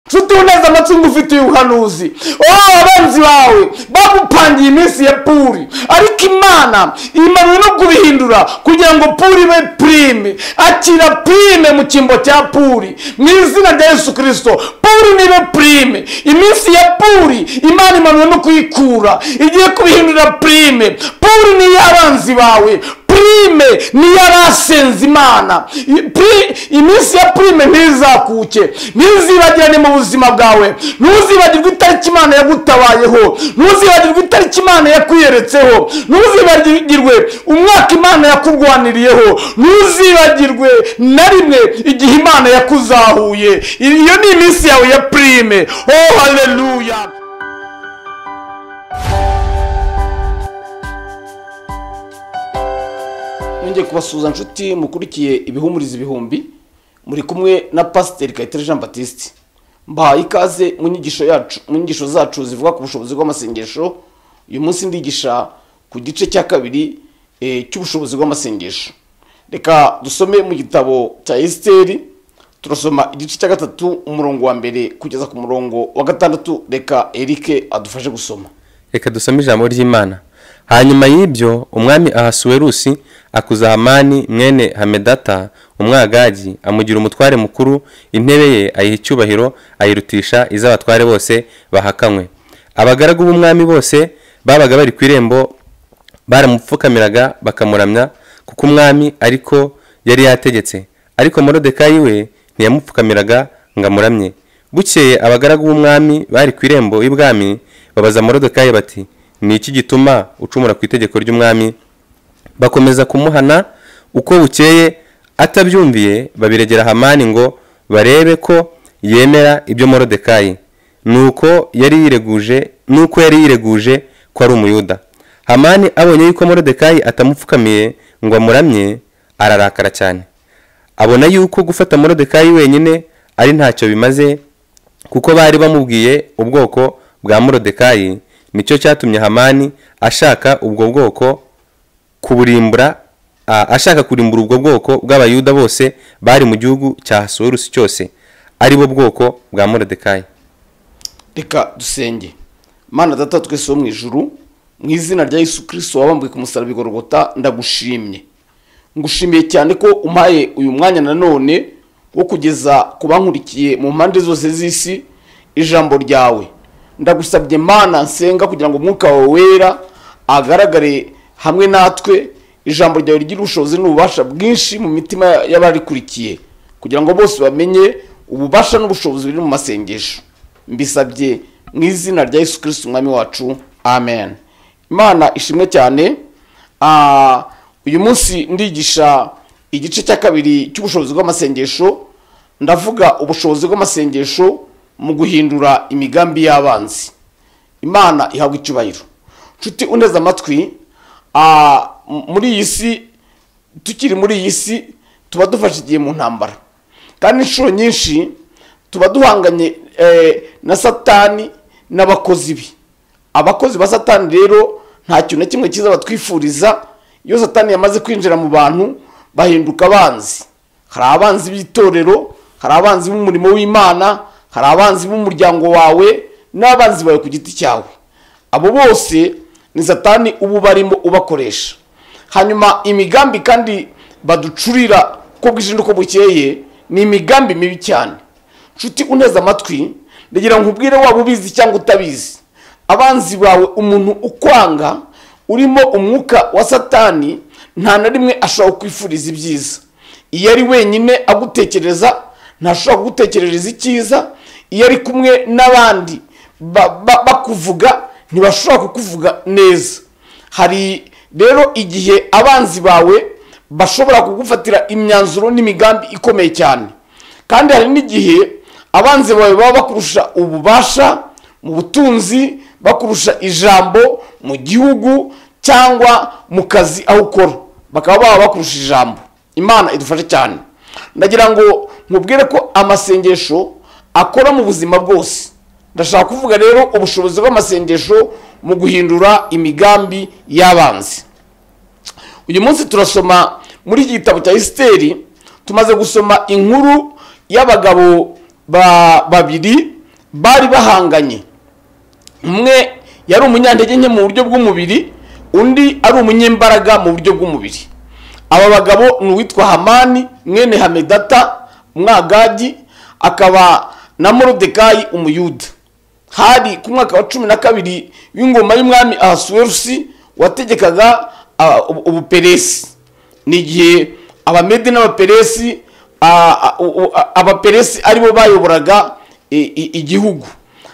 nshuti uneze amacunga ufitiye ubuhanuzi wowe abanzi bawe bagupangiye iminsi ya puri ariko imana imanuye no kubihindura kugira ngo puri ibe purime akira purime mu cyimbo cya puri mu izina rya yesu kirisito puri nibe purime iminsi ya puri imana imanuye no kuyikura igiye kubihindura purime puri ni iy'abanzi bawe purime ni iy'abasenze imana Pri- iminsi ya purime ntizakuke ntizibagirane mu buzima bwawe ntuzibagirwe itariki imana yagutabayeho ntuzibagirwe itariki imana yakwiyeretse yakugeretseho ntuzibagirwe umwaka imana yakurwaniriyeho ntuzibagirwe na rimwe igihe imana yakuzahuye iyo ni iminsi yawe ya purime oh haleluya yongeye kubasuhuza nshuti mukurikiye ibihumuriza ibihumbi muri kumwe na pasiteri kayitare jean batiste mbahaye ikaze mu nyigisho yacu mu nyigisho zacu zivuga ku bushobozi bw'amasengesho uyu munsi ndigisha ku gice cya kabiri eh, cy'ubushobozi bw'amasengesho reka dusome mu gitabo cya esiteri turasoma igice cya gatatu umurongo wa mbere kugeza ku murongo wa gatandatu reka erike adufashe gusoma reka dusome ijambo ry'imana hanyuma y'ibyo umwami ahasuwerusi akuza hamani mwene hamedata umwagagi amugira umutware mukuru intebe ye ayiha icyubahiro ayirutisha iz'abatware bose bahakanywe abagaragu b'umwami bose babaga bari ku irembo baramupfukamiraga bakamuramya kuko umwami ariko yari yategetse ariko morodekayi we ntiyamupfukamiraga ngo amuramye bukeye abagaragu b'umwami bari ku irembo y'ubwami babaza morodekayi bati ni iki gituma ucumura ku itegeko ry'umwami bakomeza kumuhana uko bukeye atabyumviye babiregera hamani ngo barebe ko yemera ibyo morodekayi nuko yari yireguje nuko yari yireguje ko ari umuyuda hamani abonye yuko morodekayi atamupfukamiye ngo amuramye ararakara cyane abona yuko gufata morodekayi wenyine ari ntacyo bimaze kuko bari bamubwiye ubwoko bwa morodekayi nicyo cyatumye hamani ashaka ubwo bwoko kuburimbura a- ashaka kurimbura ubwo bwoko bw'abayuda bose bari mu gihugu cya hasuwerusi cyose ari bo bwoko bwa morodekayi reka dusenge mana data twese wo mu ijuru mu izina rya yesu kirisito wabambwe ku musaraba igorogota ndagushimye ngushimiye cyane ko umpaye uyu mwanya nanone wo kugeza ku bankurikiye mu mpande zose z'isi ijambo ryawe ndagusabye mana nsenga kugira ngo umwuka wawe wera agaragare hamwe natwe ijambo ryawe rigire ubushobozi n'ububasha bwinshi mu mitima y'abarikurikiye kugira ngo bose bamenye ububasha n'ubushobozi buri mu masengesho mbisabye mu izina rya yesu kirisiti umwami wacu amen imana ishimwe cyane Ah, uyu munsi ndigisha igice cya kabiri cy'ubushobozi bw'amasengesho ndavuga ubushobozi bw'amasengesho mu guhindura imigambi y'abanzi imana ihabwa icyubahiro nshuti uneze amatwi ah, m- muri iyi si tukiri muri iyi si tuba dufashe igihe mu ntambara kandi inshuro nyinshi tuba duhanganye eh, na satani n'abakozi be abakozi ba satani rero nta kintu na kimwe cyiza batwifuriza iyo satani yamaze kwinjira mu bantu bahinduka abanzi hari abanzi b'itorero hari abanzi b'umurimo w'imana hari abanzi b'umuryango wawe n'abanzi bawe ku giti cyawe abo bose ni satani uba ubarimo ubakoresha hanyuma imigambi kandi baducurira ko bwije n'uko bukeye ni imigambi mibi cyane nshuti uneze amatwi ndagira ngo nkubwire waba ubizi cyangwa utabizi abanzi bawe umuntu ukwanga urimo umwuka wa satani nta na rimwe ashobora kwifuriza ibyiza iyo ari wenyine agutekereza ntashobora kugutekerereza icyiza iyo ari kumwe n'abandi ba- ba- bakuvuga ntibashobora kukuvuga neza hari rero igihe abanzi bawe bashobora kugufatira imyanzuro n'imigambi ikomeye cyane kandi hari n'igihe abanzi bawe baba bakurusha ububasha mu butunzi bakurusha ijambo mu gihugu cyangwa mu kazi aho ukora bakaba baba bakurusha ijambo imana idufashe cyane ndagira ngo nkubwire ko amasengesho akora mu buzima bwose ndashaka kuvuga rero ubushobozi bw'amasengesho mu guhindura imigambi y'abanzi uyu munsi turasoma muri iki gitabo cya esiteri tumaze gusoma inkuru y'abagabo ba- babiri bari bahanganye umwe yari umunyantege nke mu buryo bw'umubiri undi ari umunyembaraga mu buryo bw'umubiri aba bagabo ni uwitwa hamani mwene hamedata umwagagi akaba na morodekayi umuyuda hari ku mwaka wa cumi na kabiri w'ingoma y'umwami ahasuwerusi wategekaga ah, ubu- ubuperesi ni igihe abamede n'abaperesi ah, ah, u- u- ah, abaperesi aribo bayoboraga i- i- igihugu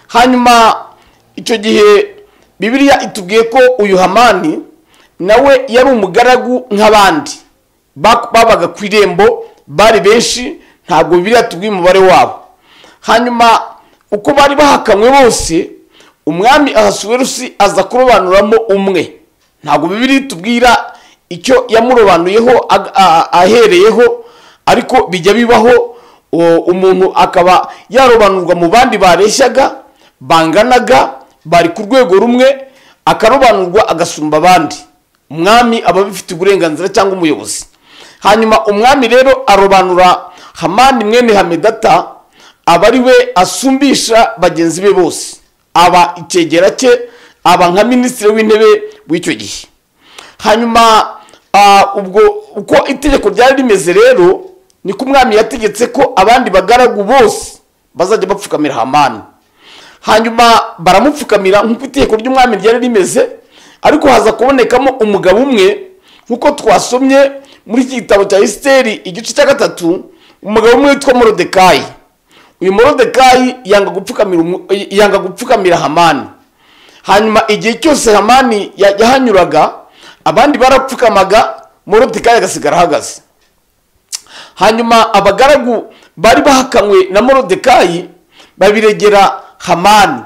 hanyuma icyo gihe bibiliya itubwiye ko uyu hamani nawe yari umugaragu nk'abandi Ba- babaga ku irembo bari benshi ntabwo biriya tubwiye umubare wabo hanyuma uko bari bahakamwe bose umwami ahasuwerusi aza kurobanuramo umwe ntabwo bibiri tubwira icyo yamurobanuyeho ag- a- ahereyeho ariko bijya bibaho o- umuntu akaba yarobanurwa mu bandi bareshyaga banganaga bari ku rwego rumwe akarobanurwa agasumba abandi umwami aba abifitiye uburenganzira cyangwa umuyobozi hanyuma umwami rero arobanura hamani mwene hamedata aba ari we asumbisha bagenzi be bose aba icyegera cye aba nka minisitiri w'intebe w'icyo gihe hanyuma ah, ubwo uko itegeko ryari rimeze rero niko umwami yategetse ko abandi bagaragu bose bazajya bapfukamira hamani hanyuma baramupfukamira nk'uko itegeko ry'umwami ryari rimeze ariko haza kubonekamo umugabo umwe nk'uko twasomye muri iki gitabo cya esiteri igice cya gatatu umugabo umwe witwa morodekayi uyu morodekayi yanga gupfukamira umu- yanga gupfukamira hamani hanyuma igihe cyose hamani ya- yahanyuraga abandi barapfukamaga morodekayi agasigara ahagaze hanyuma abagaragu bari bahakanwe na morodekayi babiregera hamani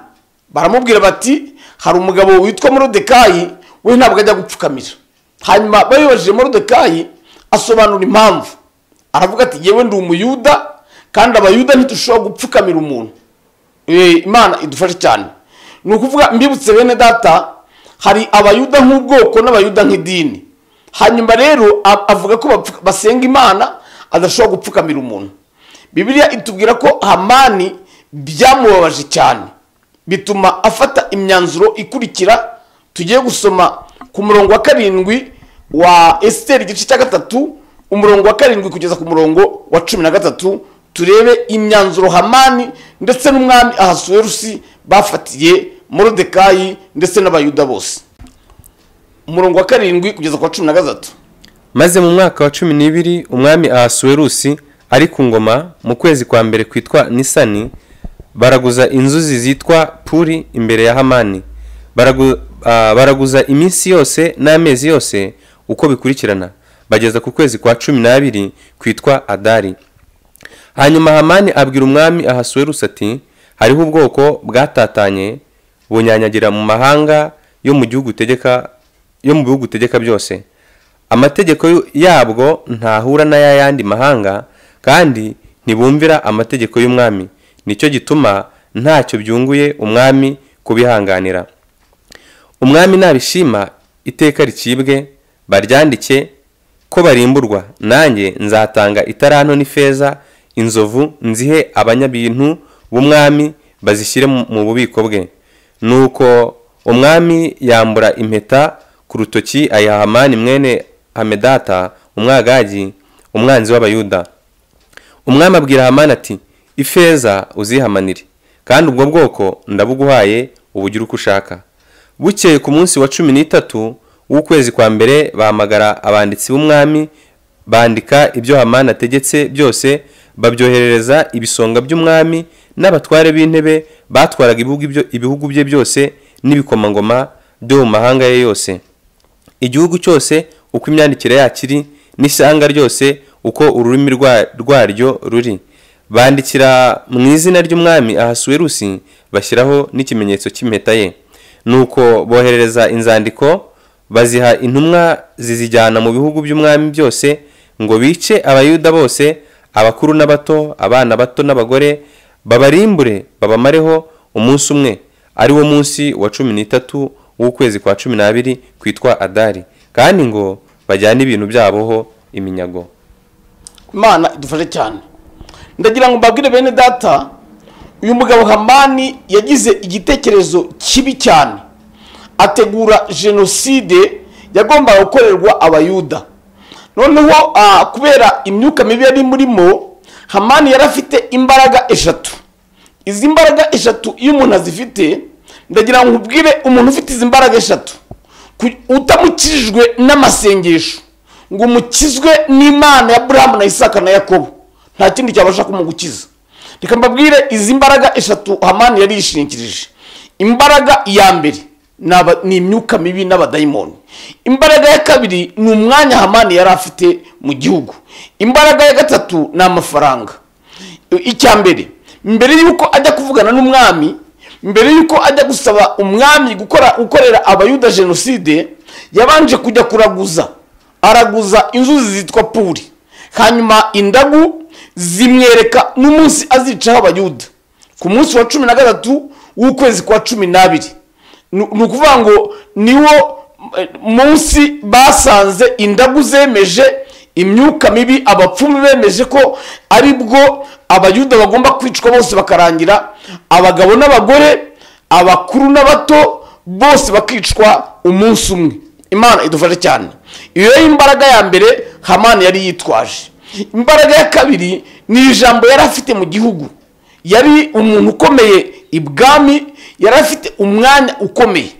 baramubwira bati hari umugabo witwa morodekayi we ntabwo ajya gupfukamira hanyuma bayibajije morodekayi asobanura impamvu aravuga ati yewe ndi umuyuda kandi abayuda ntidushobora gupfukamira umuntu Eh, imana idufashe cyane ni ukuvuga mbibutse bene data hari abayuda nk'ubwoko n'abayuda nk'idini hanyuma rero a- avuga ko bapfu- basenga imana adashobora gupfukamira umuntu bibiliya itubwira ko hamani byamubabaje cyane bituma afata imyanzuro ikurikira tugiye gusoma ku murongo wa karindwi wa esiteri igice cya gatatu umurongo wa karindwi kugeza ku murongo wa cumi na gatatu turebe imyanzuro hamani ndetse n'umwami ahasuwerusi bafatiye morodekayi ndetse n'abayuda bose umurongo wa karindwi kugeza ku wa cumi na gatatu maze mu mwaka wa cumi n'ibiri umwami ahasuwerusi ari ku ngoma mu kwezi kwa mbere kwitwa nisani baraguza inzuzi zitwa puri imbere ya hamani Baragu- ah, baraguza iminsi yose n'amezi yose uko bikurikirana bageza ku kwezi kwa cumi n'abiri kwitwa adari hanyuma hamani abwira umwami ahasuwerusi ati hariho ubwoko bwatatanye bunyanyagira mu mahanga yo mu gihugu utegeka yo mu bihugu utegeka byose amategeko yu- yabwo ntahura n'ay'ayandi mahanga kandi ntibumvira amategeko y'umwami nicyo gituma ntacyo byunguye umwami kubihanganira umwami nabishima iteka ricibwe baryandike ko barimburwa nanjye nzatanga itaranto n'ifeza inzovu nzihe abanyabintu b'umwami bazishyire mu mu bubiko bwe nuko umwami yambura impeta ku rutoki ayiha hamani mwene hamedata umwagagi umwanzi w'abayuda umwami abwira hamani ati ifeza uzihamanire kandi ubwo bwoko ndabuguhaye ubugire uko ushaka bukeye ku munsi wa cumi n'itatu w'ukwezi kwa mbere bahamagara abanditsi b'umwami bandika ibyo hamani ategetse byose babyoherereza ibisonga by'umwami n'abatware b'intebe batwaraga ibihugu byo- ibihugu bye byose n'ibikomangoma byo mu mahanga ye yose igihugu cyose uko imyandikire yakiri n'ishyanga ryose uko ururimi rwa- rwaryo ruri bandikira mu izina ry'umwami ahasuwerusi bashyiraho n'ikimenyetso cy'impeta ye nuko boherereza inzandiko baziha intumwa zizijyana mu bihugu by'umwami byose ngo bice abayuda bose abakuru n'abato abana bato n'abagore babarimbure babamareho umunsi umwe ari wo munsi wa cumi n'itatu w'ukwezi kwa cumi n'abiri kwitwa adari kandi ngo bajyane ibintu byaboho iminyago imana idufashe cyane ndagira ngo mbabwire bene data uyu mugabo hamani yagize igitekerezo kibi cyane ategura jenoside yagombaga gukorerwa abayuda noneho ah, kubera imyuka mibi yari murimo hamani yari afite imbaraga eshatu izi mbaraga eshatu iyo umuntu azifite ndagira ngo nkubwire umuntu ufite izi mbaraga eshatu ku- utamukijijwe n'amasengesho ngo umukizwe n'imana ya burahamu na isaka na yakobo nta kindi cyabasha kumugukiza reka mbabwire izi mbaraga eshatu hamani yari yishingikirije imbaraga ya mbere ni aba- ni imyuka mibi n'abadayimoni imbaraga ya kabiri ni umwanya hamani yari afite mu gihugu imbaraga ya gatatu ni amafaranga icya mbere mbere y'uko ajya kuvugana n'umwami mbere y'uko ajya gusaba umwami gukora gukorera abayuda jenoside yabanje kujya kuraguza araguza inzuzi zitwa puri hanyuma indagu zimwereka n'umunsi azicaho abayuda ku munsi wa cumi na gatatu w'ukwezi kwa cumi n'abiri Ni- ni ukuvuga ngo niwo eh, munsi basanze indagu zemeje imyuka mibi abapfumu bemeje ko ari bwo abayuda bagomba kwicwa bose bakarangira abagabo n'abagore abakuru n'abato bose bakicwa umunsi umwe imana idufashe cyane iyo yari imbaraga ya mbere hamani yari yitwaje imbaraga ya kabiri ni ijambo yari afite mu gihugu yari umuntu ukomeye ibwami yari afite umwanya ukomeye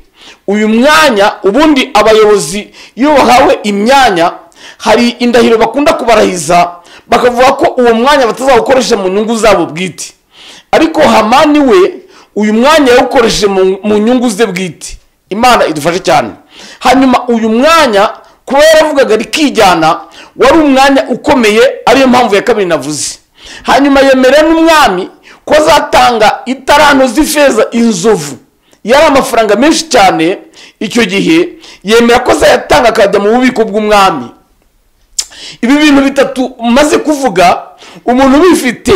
uyu mwanya ubundi abayobozi iyo bahawe imyanya hari indahiro bakunda kubarahiza bakavuga ko uwo mwanya batazawukoresha mu nyungu zabo bwite ariko hamani we uyu mwanya yawukoresheje mu- mu nyungu ze bwite imana idufashe cyane hanyuma uyu mwanya kuba yaravugaga rikijyana wari umwanya ukomeye ariyo mpamvu ya kabiri navuze hanyuma yemera n'umwami ko azatanga itaranto z'ifeza inzovu yari amafaranga menshi cyane icyo gihe yemera ko azayatanga akajya mu bubiko bw'umwami ibi bintu bitatu umaze kuvuga umuntu ubifite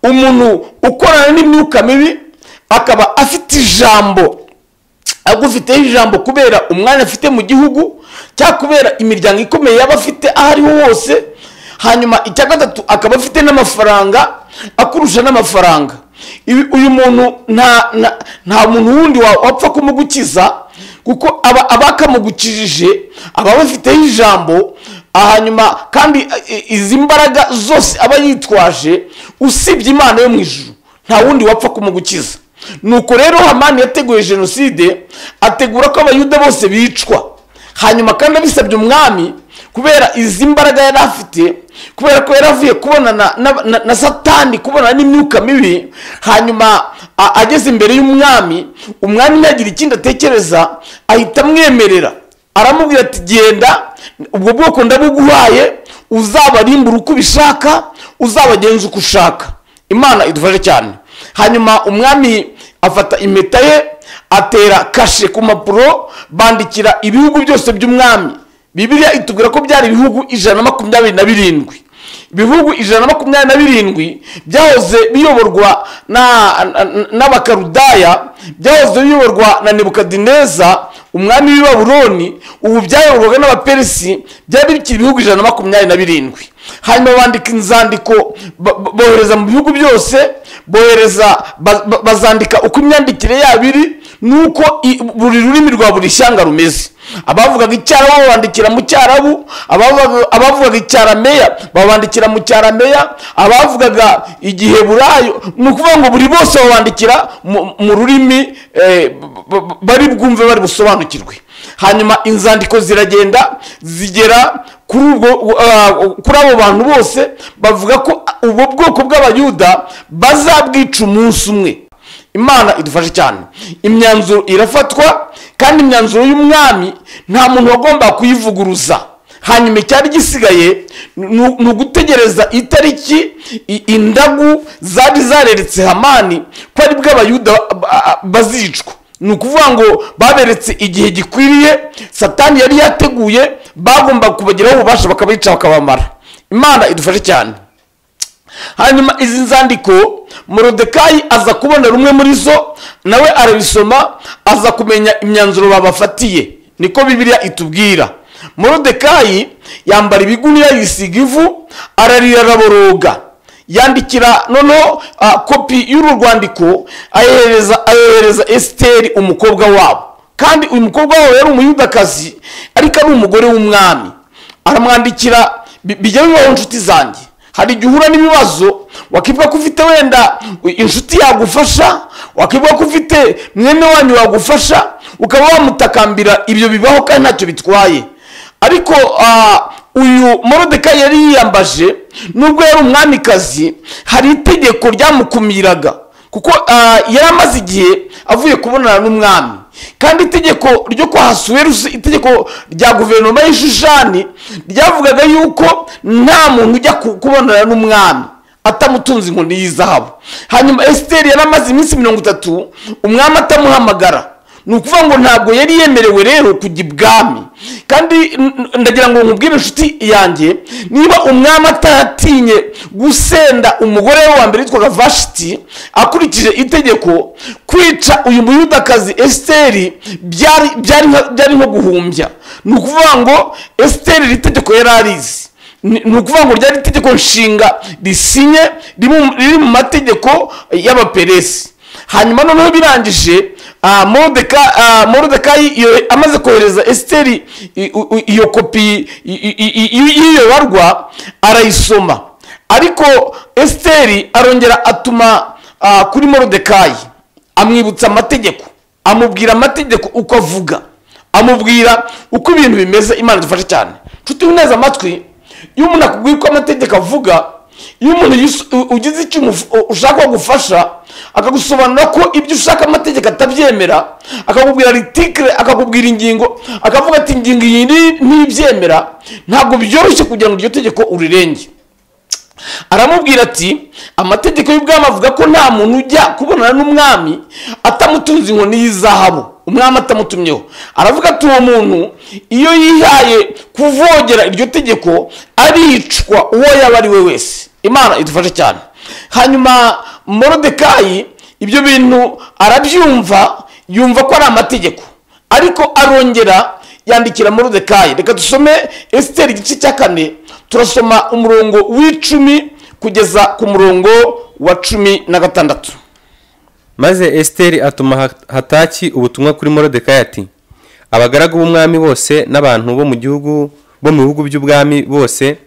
umuntu ukorana n'imyuka mibi akaba afite ijambo agufiteho ijambo kubera umwanya afite mu gihugu cyangwa kubera imiryango ikomeye yaba afite aho ariho hose hanyuma icya gatatu akaba afite n'amafaranga akurusha n'amafaranga Ibi- uyu muntu nta nta- nta muntu wundi wa- wapfa kumugukiza kuko aba abakamugukijije aba bafiteho ijambo hanyuma kandi eh, izi mbaraga zose aba yitwaje usibye imana yo mu ijuru nta wundi wapfa kumugukiza nuko rero hamani yateguye jenoside ategura ko abayuda bose bicwa hanyuma kandi abisabye umwami kubera izi mbaraga yari afite kubera ko yari avuye kubonana na- na- na satani kubonana n'imyuka mibi hanyuma a- ageze imbere y'umwami umwami ntagira ikindi atekereza ahita amwemerera aramubwira ati genda ubwo bwoko ndabuguhaye uzabarimbura uko ubishaka uzabagenza uko ushaka imana idufashe cyane hanyuma umwami afata impeta ye atera kashe ku mpapuro bandikira ibihugu byose by'umwami bibiliya itubwira ko byari ibihugu ijana na makumyabiri na birindwi ibihugu ijana na makumyabiri na birindwi byahoze biyoborwa na- na- n'abakarudaya byahoze biyoborwa na nebukadineza umwami w'i babuloni ubu byayoborwaga n'abaperisi byari bikiri ibihugu ijana na makumyabiri na birindwi hanyuma bandika inzandiko ba- ba- bohereza mu bihugu byose bohereza ba- ba- bazandika uko imyandikire yabo iri nuko i- buri rurimi rwa buri shyanga rumeze abavugaga icyarabu babandikira mu cyarabu abavugaga- abavugaga icyarameya babandikira mu cyarameya abavugaga igiheburayo ni ukuvuga ngo buri bose babandikira mu- mu rurimi eh, b- b- bari bwumve bari busobanukirwe hanyuma inzandiko ziragenda zigera kuri ubwo ah, kuri abo bantu bose bavuga ko ubwo bwoko bw'abayuda bazabwica umunsi umwe imana idufashe cyane imyanzuro irafatwa kandi imyanzuro y'umwami nta muntu wagomba kuyivuguruza hanyuma icyari gisigaye ni ni ugutegereza itariki i- indagu zari zareretse hamani ko ari bwo abayuda ba- ba- bazicwa ni ukuvuga ngo baberetse igihe gikwiriye satani yari yateguye bagomba kubageraho ububasha bakabica bakabamara imana idufashe cyane hanyuma izi nzandiko morodekayi aza kubona rumwe muri zo nawe arabisoma aza kumenya imyanzuro babafatiye niko bibiliya itubwira morodekayi yambara ibiguni yisiga ivu ararira araboroga yandikira noneho ah, kopi y'uru rwandiko ayohereza ayohereza esiteri umukobwa wabo kandi uyu mukobwa wabo yari umuyudakazi ariko ari umugore w'umwami aramwandikira bi- bijya bibaho inshuti zanjye hari igihe uhura n'ibibazo wakibuka ko ufite wenda inshuti yagufasha wakibuka ko ufite mwene wanyu wagufasha ukaba wamutakambira ibyo bibaho kandi ntacyo bitwaye ariko ah, uyu morodeka yari yiyambaje nubwo yari umwamikazi hari itegeko ryamukumiraga kuko ah, yari amaze igihe avuye kubonana n'umwami kandi itegeko ryo kwa hasuwerusi itegeko rya guverinoma y'ishushani ryavugaga yuko nta muntu ujya ku- kubonana n'umwami atamutunze inkoni y'izahabu hanyuma esiteri yari amaze iminsi mirongo itatu umwami atamuhamagara ni ukuvuga ngo ntabwo yari yemerewe rero kujya ibwami kandi n- n- ndagira ngo nkubwire inshuti yanjye niba umwami atatinye gusenda umugore we wa mbere witwaga vashiti akurikije itegeko kwica uyu muyudakazi esiteri byari byari nka- byari nko guhumbya ni ukuvuga ngo esiteri iri tegeko yari arizi ni ni ukuvuga ngo ryari itegeko nshinga risinye riri mu- riri mu mategeko y'abaperesi hanyuma noneho birangije ah, Morodeka- ah, morodekayi iyo- amaze kohereza esiteri i- u- u- iyo kopi i- i- i- i- y'iyo barwa arayisoma ariko esiteri arongera atuma ah, kuri morodekayi amwibutsa amategeko amubwira amategeko uko avuga amubwira uko ibintu bimeze imana dufashe cyane nshuti neza amatwi iyo umuntu akubwiye uko amategeko avuga iyo umuntu yis- u- ugize icyo umuf- ushaka gufasha akagusobanurira ko ibyo ushaka amategeko atabyemera akakubwira ritikire akakubwira ingingo akavuga ati ingingo iyi ni- ntibyemera ntabwo byoroshye kugira ngo iryo tegeko urirenge aramubwira ati amategeko y'ubwami avuga ko nta muntu ujya kubonana n'umwami atamutunze inkoni y'izahabu umwami atamutumyeho aravuga ati uwo muntu iyo yihaye kuvogera iryo tegeko aricwa uwo yaba ari we wese imana idufashe cyane hanyuma morodekayi ibyo bintu arabyumva yumva ko ari amategeko ariko arongera yandikira morodekayi reka dusome esiteri igice cya kane turasoma umurongo w'icumi kugeza ku murongo wa cumi na gatandatu maze esiteri atuma Ha- hataki ubutumwa kuri morodekayi ati abagaragu b'umwami bose n'abantu bo mu gihugu bo mu bihugu by'ubwami bose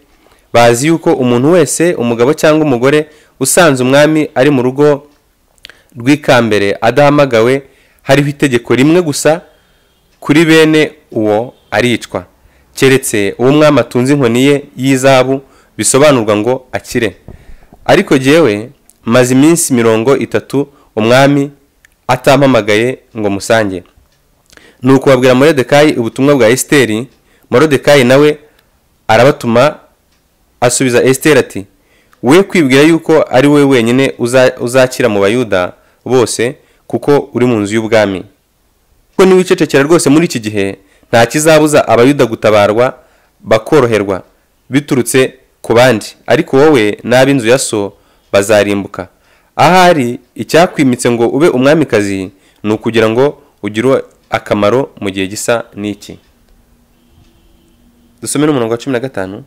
bazi yuko umuntu wese umugabo cyangwa umugore usanze umwami ari mu rugo rw'ikambere adahamagawe hariho itegeko rimwe gusa kuri bene uwo aricwa keretse uwo umwami atunze inkoni ye y'izahabu bisobanurwa ngo akire ariko jyewe maze iminsi mirongo itatu umwami atampamagaye ngo musange ni ukubabwira morodekayi ubutumwa bwa esiteri morodekayi nawe arabatuma asubiza esiteri ati we kwibwira yuko ari wowe wenyine uza- uzakira mu bayuda bose kuko uri mu nzu y'ubwami kuko niba wicecekera rwose muri iki gihe nta kizabuza abayuda gutabarwa bakoroherwa biturutse ku bandi ariko wowe n'ab'inzu ya so bazarimbuka ahari icyakwimitse ngo ube umwamikazi ni ukugira ngo ugire akamaro mu gihe gisa n'iki dusome n'umurongo wa cumi na gatanu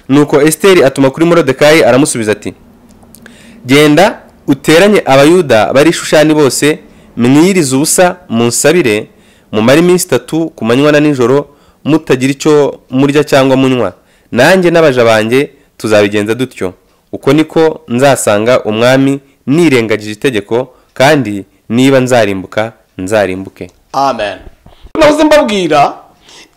nuko esiteri atuma kuri morodekayi aramusubiza ati genda uteranye abayuda bari i shushani bose mwiyirize ubusa munsabire mumare iminsi itatu ku manywa na nijoro mutagira icyo murya cyangwa munywa nanjye n'abaja banjye tuzabigenza dutyo uko niko nzasanga umwami nirengagije itegeko kandi niba nzarimbuka nzarimbuke amen nahoze mbabwira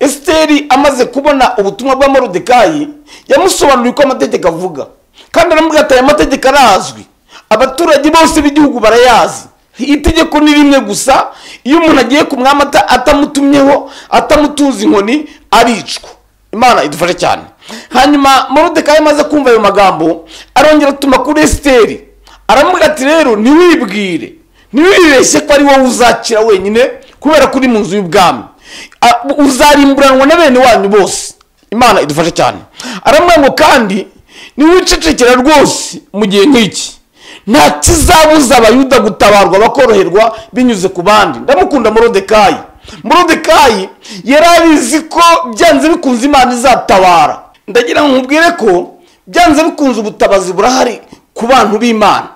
esiteri amaze kubona ubutumwa bwa morodekayi yamusobanuriye uko amategeko avuga kandi aramubwira ati aya mategeko arazwi abaturage bose b'igihugu barayazi itegeko ni rimwe gusa iyo umuntu agiye ku mwami ata- atamutumyeho atamutunze inkoni aricwa imana idufashe cyane hanyuma morodekayi amaze kumva ayo magambo arongera atuma kuri esiteri aramubwira ati rero ntiwibwire ntiwibeshye ko ari wowe uzakira wenyine kubera ko uri mu nzu y'ubwami A- uzarimburanwa na bene wanyu bose imana idufashe cyane aramubwira ngo kandi niwicecekera rwose mu gihe nk'iki nta kizabuza abayuda gutabarwa bakoroherwa binyuze ku bandi ndamukunda morodekayi morodekayi yari abizi ko byanze bikunze imana izatabara ndagira ngo nkubwire ko byanze bikunze ubutabazi burahari ku bantu b'imana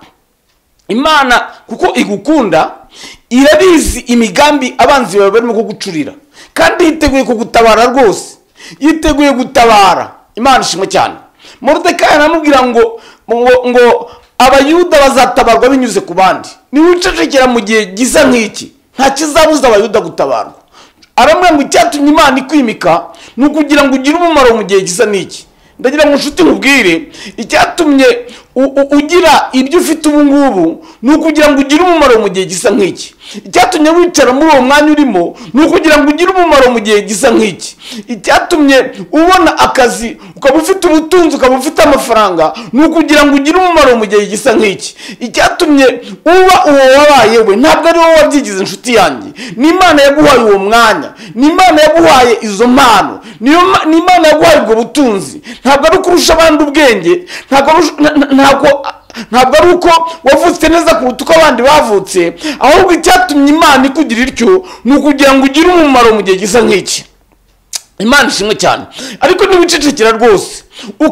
imana kuko igukunda irabizi imigambi abanzi bawe barimo kugucurira kandi yiteguye kugutabara rwose yiteguye gutabara imana ishimwe cyane murudekayi aramubwira ngo ngo ngo abayuda bazatabarwa binyuze ku bandi niba ucecekera mu gihe gisa nk'iki nta kizabuza abayuda gutabarwa aramubwira ngo icyatumye imana ikwimika ni ukugira ngo ugire umumaro mu gihe gisa n'iki ndagira ngo nshuti nkubwire icyatumye u- u- ugira ibyo ufite ubu ngubu ni ukugira ngo ugire umumaro mu gihe gisa nk'iki icyatumye wicara muri uwo mwanya urimo ni ukugira ngo ugire umumaro mu gihe gisa nk'iki icyatumye ubona akazi ukaba ufite ubutunzi ukaba ufite amafaranga ni ukugira ngo ugire umumaro mu gihe gisa nk'iki icyatumye uba uwo wabaye we ntabwo ari wowe wabyigize inshuti yanjye ni imana yaguhaye uwo mwanya ni imana yaguhaye izo mpano niyo ma- ni imana yaguhaye ubwo butunzi ntabwo ari ukurusha abandi ubwenge ntabwo ari ush- na- na- ntabwo ntabwo ari uko wavutse neza kuruta uko abandi bavutse ahubwo icyatumye imana ikugira ityo ni ukugira ngo ugire umumaro mu gihe gisa nk'iki imana ishimwe cyane ariko niba ucecekera rwose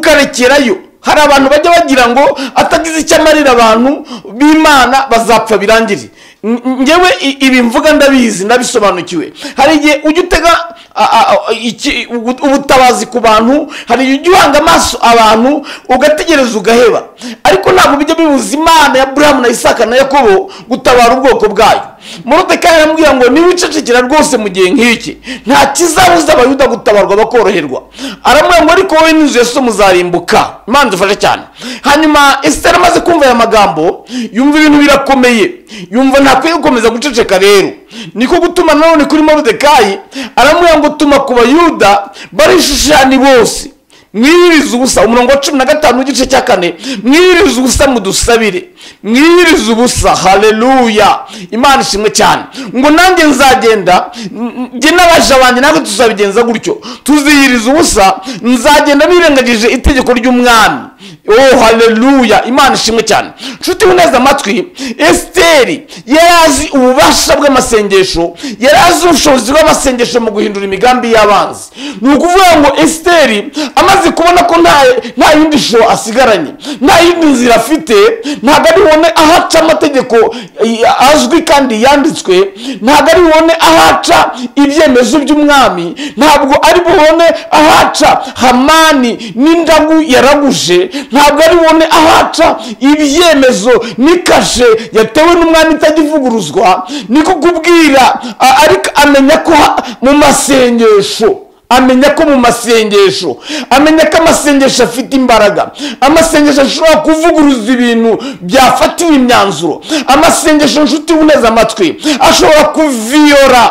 ukarekerayo hari abantu bajya bagira ngo atagize icyo amarira abantu b'imana bazapfa birangire N- ngewe i- ibi mvuga ndabizi ndabisobanukiwe hari igihe ujya utega a- a- a- iki- ubu- ubutabazi ku bantu hari igihe ujya uhanga amaso abantu ugategereza ugaheba ariko ntabwo bijya bibuza imana ya burahamu na isaka na yakobo gutabara ubwoko bwayo morodekayi aramubwira ngo niba ucecekera rwose mu gihe nk'iki nta kizabuza abayuda gutabarwa bakoroherwa aramubwira ngo ariko wowe n'inzu ya so muzarimbuka imana dufashe cyane hanyuma esiteri amaze kumva aya magambo yumva ibintu birakomeye yumva ntakwiye gukomeza guceceka rero niko gutuma nanone kuri morodekayi aramubwira ngo tuma ku bayuda barishushani bose mwiyirize ubusa umurongo wa cumi na gatanu w'igice cya kane mwiyirize ubusa mudusabire mwiyirize ubusa haleluya imana ishimwe cyane ngo nanjye nzagenda n- njye n'abaja banjye natwe tuzabigenza gutyo tuziyiriza ubusa nzagenda nirengagije itegeko ry'umwami oh haleluya imana ishimwe cyane nshuti uneza amatwi esiteri yari azi ububasha bw'amasengesho yari azi ubushobozi bw'amasengesho mu guhindura imigambi y'abanzi ni ukuvuga ngo esiteri amaze kubona ko nta nta yindi shusho asigaranye nta yindi nzira afite ntabwo ari bubone aho aca amategeko eh, azwi kandi yanditswe ntabwo ari bubone aho aca ibyemezo by'umwami ntabwo ari bubone aho aca hamani n'indagu yaraguje ntabwo ari bubone aho aca ibyemezo n'ikashe yatewe n'umwami itagivuguruzwa niko kubwira a- ariko amenya ko ha- mu masengesho amenya ko mu masengesho amenya ko amasengesho afite imbaraga amasengesho ashobora kuvuguruza ibintu byafatiwe imyanzuro amasengesho nshuti uneza amatwi ashobora kuviyora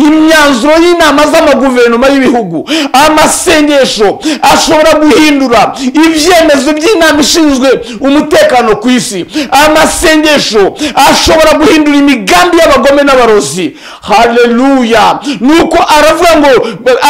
imyanzuro y'inama z'amaguverinoma y'ibihugu amasengesho ashobora guhindura ibyemezo by'inama ishinzwe umutekano ku isi amasengesho ashobora guhindura imigambi y'abagome n'abarozi haleluya nuko aravuga ngo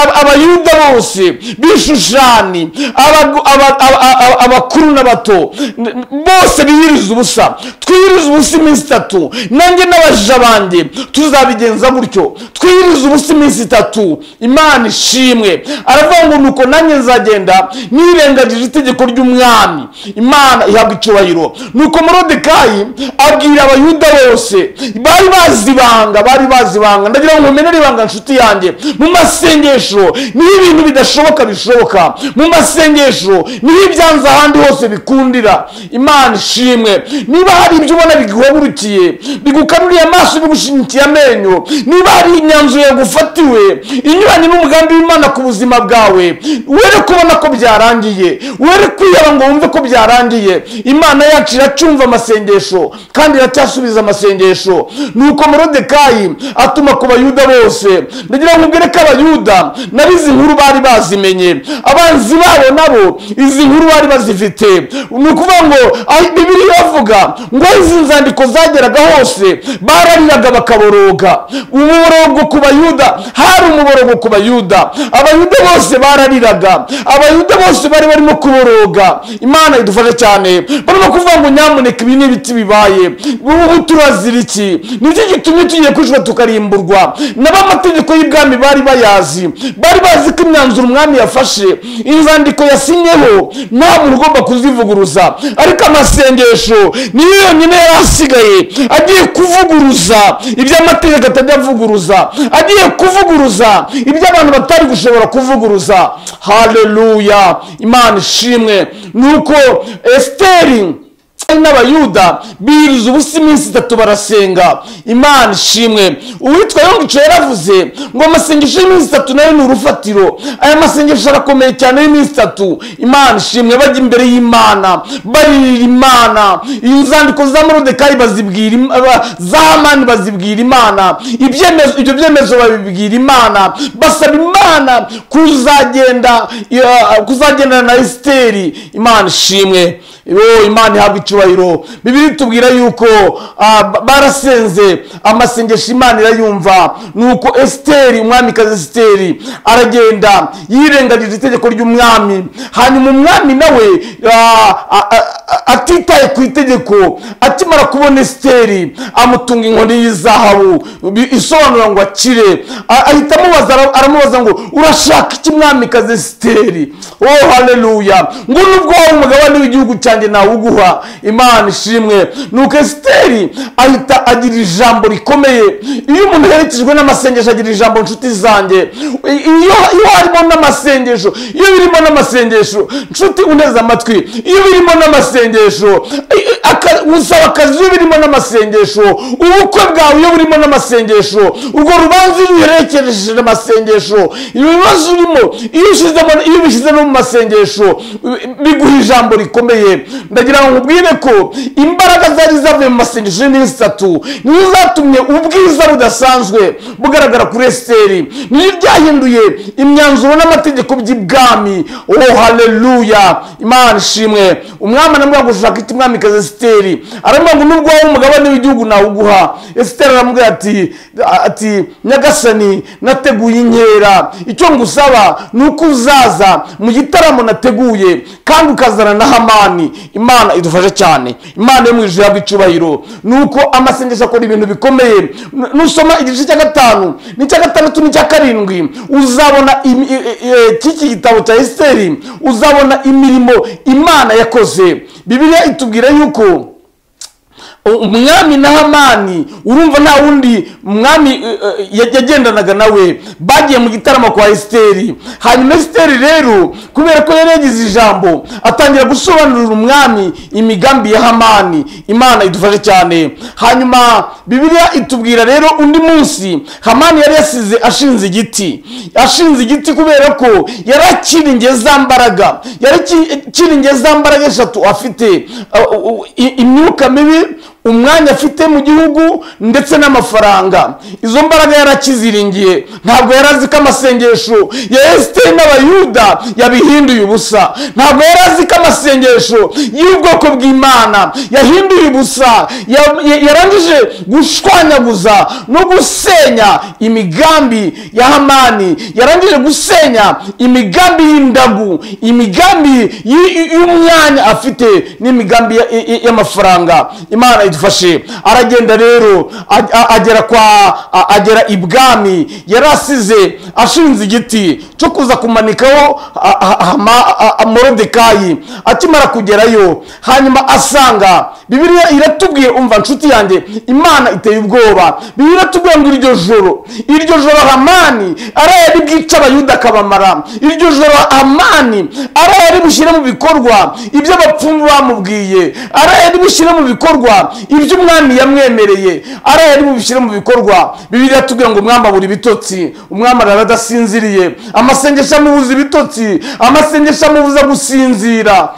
ab- abayuda bose bishushani abagu- aba- aba- aba- abakuru n'abato n- bose biyiriza ubusa twiyiriza ubusa iminsi itatu nanjye n'abaja banjye tuzabigenza gutyo twiyiriza ubusa iminsi itatu imana ishimwe aravuga ngo nuko nanjye nzagenda nirengagije itegeko ry'umwami imana ihabwa icyubahiro nuko morodekayi abwira abayuda bose bari bazi ibanga bari bazi ibanga ndagira ngo mumenere ibanga nshuti yanjye mu masengesho niho ibintu bidashoboka bishoboka mu masengesho niho ibyanze ahandi hose bikundira imana ishimwe niba hari ibyo ubona biguhagurukiye bigukanuriye amaso bigushingikiye amenyo niba hari imyanzuro yagufatiwe inyuranye n'umugambi w'imana ku buzima bwawe were kubona ko byarangiye were kwiheba ngo wumve ko byarangiye imana yacu iracyumva amasengesho kandi iracyasubiza amasengesho nuko morodekayi atuma ku bayuda bose ndagira ngo ubwire ko abayuda nabo izi nkuru bari bazimenye abanzi babo nabo izi nkuru bari bazifite ni ukuvuga ngo aho bibiri bavuga ngo aho izi nzandiko zageraga hose barariraga bakaboroga umuborogo ku bayuda hari umuborogo ku bayuda abayuda bose barariraga abayuda bose bari barimo kuboroga imana idufashe cyane barimo kuvuga ngo nyamuneka ibi ni ibiti bibaye ubu turazira iki nicyo gitumye tugiye kwicwa tukarimburwa n'abamategeko y'ibwami bari bayazi bari bazi ko imyanzuro umwami yafashe inzandiko yasinyeho nta muntu ugomba kuzivuguruza ariko amasengesho niyo yonyine yari asigaye agiye kuvuguruza ibyo amategeko atajya avuguruza agiye kuvuguruza ibyo abantu batari gushobora kuvuguruza hareruya imana ishimwe ni uko esiteri n'abayuda biyiriza ubusa iminsi itatu barasenga imana ishimwe uwitwa yongico yaravuze ngo amasengesho y'iminsi itatu nayo ni urufatiro aya masengesho arakomeye cyane y'iminsi itatu imana ishimwe bajya imbere y'imana baririra imana inzandiko za morodekayi bazibwira im- aba- za hamani bazibwira imana ibyemezo ibyo byemezo babibwira imana basaba imana kuzagenda ya- kuzagendana na esiteri imana ishimwe Yo, imana ihabwa icyubahiro bibiri tubwira yuko ah, ba- barasenze amasengesho imana irayumva nuko esiteri umwamikazi esiteri aragenda yirengagije itegeko ry'umwami hanyuma umwami nawe ah, a- a- a- atitaye ku itegeko akimara kubona esiteri amutunga inkoni y'izahabu bi- isobanura ngo akire A- ahita amubaza ara- aramubaza ngo urashaka iki mwamikazi esiteri oh haleluya ngo nubwo wowe umugabane w'igihugu cyanjye nawuguha imana ishimwe nuko esiteri ahita agira ijambo rikomeye iyo umuntu aherekejwe n'amasengesho agira ijambo nshuti zanjye I- iyo iyo harimo n'amasengesho iyo birimo n'amasengesho nshuti uneze amatwi iyo birimo n'amasengesho i- aka- gusaba akazi iyo birimo n'amasengesho ubukwe bwawe iyo burimo n'amasengesho urwo rubanza iyo uherekeresheje amasengesho ibibazo urimo iyo ushyizemo- iyo ubishyize no mu masengesho bi- biguha ijambo rikomeye ndagira ngo nkubwire ko imbaraga zari zavuye mu masengesho y'iminsi itatu niyo zatumye ubwiza budasanzwe bugaragara kuri esiteri niyo byahinduye imyanzuro n'amategeko by'ibwami oh haleluya imana ishimwe umwami aramubwira ngo ushaka iki mwamikazi esiteri aramubwira ngo nubwo wowe umugabane w'igihugu nawuguha esiteri aramubwira ati ati nyagasani nateguye inkera icyo ngusaba ni uko uzaza mu gitaramo nateguye kandi ukazana na hamani imana idufashe cyane imana yo mu ijuru ihabwa icyubahiro ni uko amasengesho akora ibintu bikomeye N- nusoma igice cya gatanu n'icya gatandatu n'icya karindwi uzabona imi- i- i- i- cy'iki gitabo cya esiteri uzabona imirimo imana yakoze bibiliya itubwira yuko umwami na hamani urumva nta wundi mwami eh, eh, yagendanaga nawe bagiye mu gitaramo kwa esiteri hanyuma esiteri rero kubera ko yari yagize ijambo atangira gusobanurira umwami imigambi ya hamani imana idufashe cyane hanyuma bibiliya itubwira rero undi munsi hamani yari yasize ashinze igiti ashinze igiti kubera ko yari akiringiye za mbaraga yari akiringiye za mbaraga eshatu afite uh, uh, i- imyuka mibi umwanya afite mu gihugu ndetse n'amafaranga izo mbaraga yarakiziringiye ntabwo yari azi ko amasengesho ya esiteri n'abayuda yabihinduye ubusa ntabwo yari azi ko amasengesho y'ubwoko bw'imana yahinduye ubusa Ya- ya- yarangije gushwanyaguza no gusenya imigambi ya hamani yarangije gusenya imigambi y'indagu imigambi y- y- y'umwanya afite n'imigambi ya- ya- ya- y'amafaranga imana idufashe aragenda rero a- a- agera kwa a- agera ibwami yari asize ashinze igiti cyo kuza kumanikaho a- a- hama- a- a- morodekayi akimara kugerayo hanyuma asanga bibiliya iratubwiye umva nshuti yanjye imana iteye ubwoba bibiliya iratubwiye ngo iryo joro iryo joro hamani arayari bwica abayuda akabamara iryo joro hamani arayari bushyire mu bikorwa ibyo abapfumu bamubwiye arayari bushyire mu bikorwa ibyo umwami yamwemereye arayari bubishyire mu bikorwa bibiliya iratubwira ngo umwami abura ibitotsi umwami arara adasinziriye amasengesho amubuza ibitotsi amasengesho amubuza gusinzira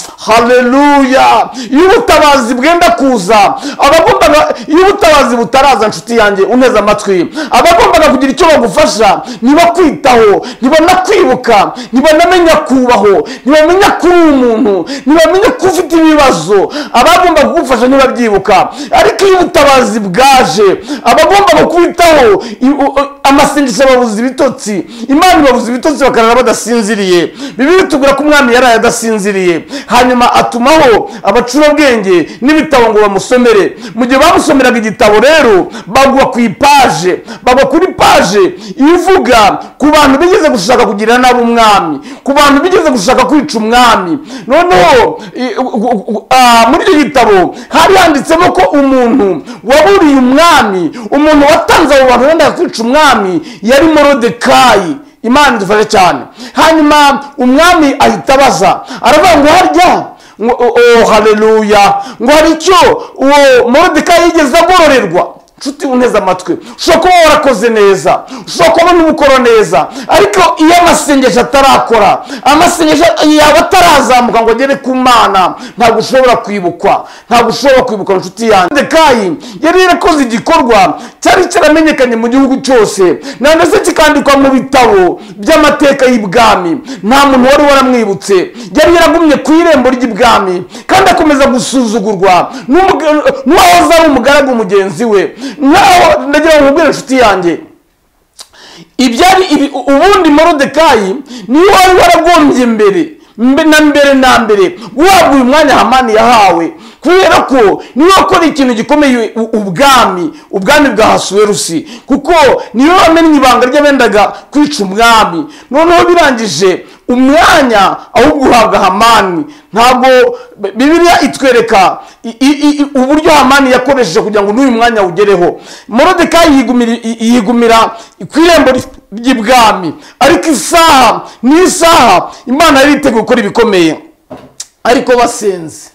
haleluya iyo ubutabazi bwenda kuza abagombaga iyo ubutabazi butaraza nshuti yanjye uneze amatwi abagombaga kugira icyo bagufasha ntibakwitaho ntibanakwibuka ntibanamenya kubaho ntibamenya ko uri umuntu ntibamenya ko ufite ibibazo abagomba kugufasha ntibabyibuka ariko iyo ubutabazi bwaje abagomba kukwitaho i- u- u- amasengesho ababuza ibitotsi imana ibabuza ibitotsi bakarara badasinziriye bibiri tubwira ko umwami yaraye adasinziriye hanyuma atumaho abacurabwenge n'ibitabo ngo bamusomere mu gihe bamusomeraga igitabo rero bagwa ku ipaje bagwa kuri paje ivuga ku bantu bigeze gushaka kugira nabi umwami ku bantu bigeze gushaka kwica umwami noneho i- u- u- u- ah, muri icyo gitabo hari handitsemo ko umuntu waburiye umwami umuntu watanze abo bantu wenda kwica umwami yari morodekayi imana idufashe cyane hanyuma umwami ahita abaza aravuga ngo harya ngo o- o haleluya ngo hari icyo uwo morodekayi yigeze agororerwa nshuti uneze amatwi ushobora kuba warakoze neza ushobora kuba n'umukoro neza ariko iyo amasengesho atarakora amasengesho yaba atarazamuka ngo agere ku mana ntabwo ushobora kwibukwa ntabwo ushobora kwibukwa inshuti yanjye morodekayi yari yarakoze igikorwa cyari cyaramenyekanye mu gihugu cyose na ndetse kikandikwa mu bitabo by'amateka y'ibwami nta muntu wari waramwibutse yari yaragumye ku irembo ry'ibwami kandi akomeza gusuzugurwa n'umuga- n'uwahoze ari umugaragu mugenzi we nkaho ndagira ngo nkubwire inshuti yanjye ibyari ibi- ubundi morodekayi niyo wari waragombye mbere mbe- na mbere na mbere guhabwa uyu mwanya hamani yahawe kubera ko niyo wakora ikintu gikomeye u- ubwami ubwami bwa hasuwerusi kuko niyo wamennye ibanga ry'abendaga kwica umwami noneho birangije umwanya ahubwo uhabwa hamani ntabwo bibiliya itwereka i- i- i- uburyo hamani yakoresheje kugira ngo n'uyu mwanya ugereho morodekayi yigumira- yigumira ku irembo ry- ry'ibwami ariko isaha ni isaha imana yari yiteguye gukora ibikomeye ariko basenze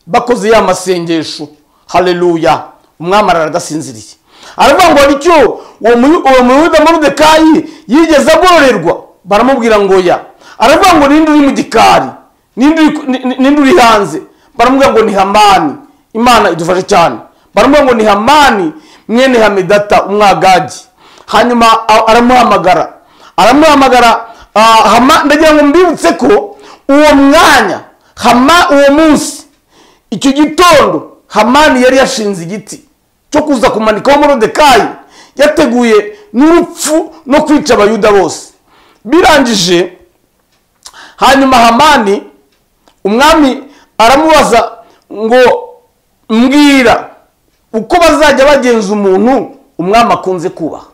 bakoze ya masengesho haleluya umwami arara adasinziriye aravuga ngo hari icyo uwo muyu- uwo muyuda morodekayi yigeze agororerwa baramubwira ngo ya aravuga ngo ninde uri mu gikari ninde uri ku- ni- ni- ninde uri hanze baramubwira ngo ni hamani imana idufashe cyane baramubwira ngo ni hamani mwene hamedata umwagagi hanyuma a- aramuhamagara aramuhamagara ah, Hama- ndagira ngo mbibutse ko uwo mwanya hama uwo munsi icyo gitondo hamani yari yashinze igiti cyo kuza kumanikaho morodekayi yateguye n'urupfu no kwica abayuda bose birangije hanyuma hamani umwami aramubaza ngo mbwira uko bazajya bagenza umuntu umwami akunze kubaha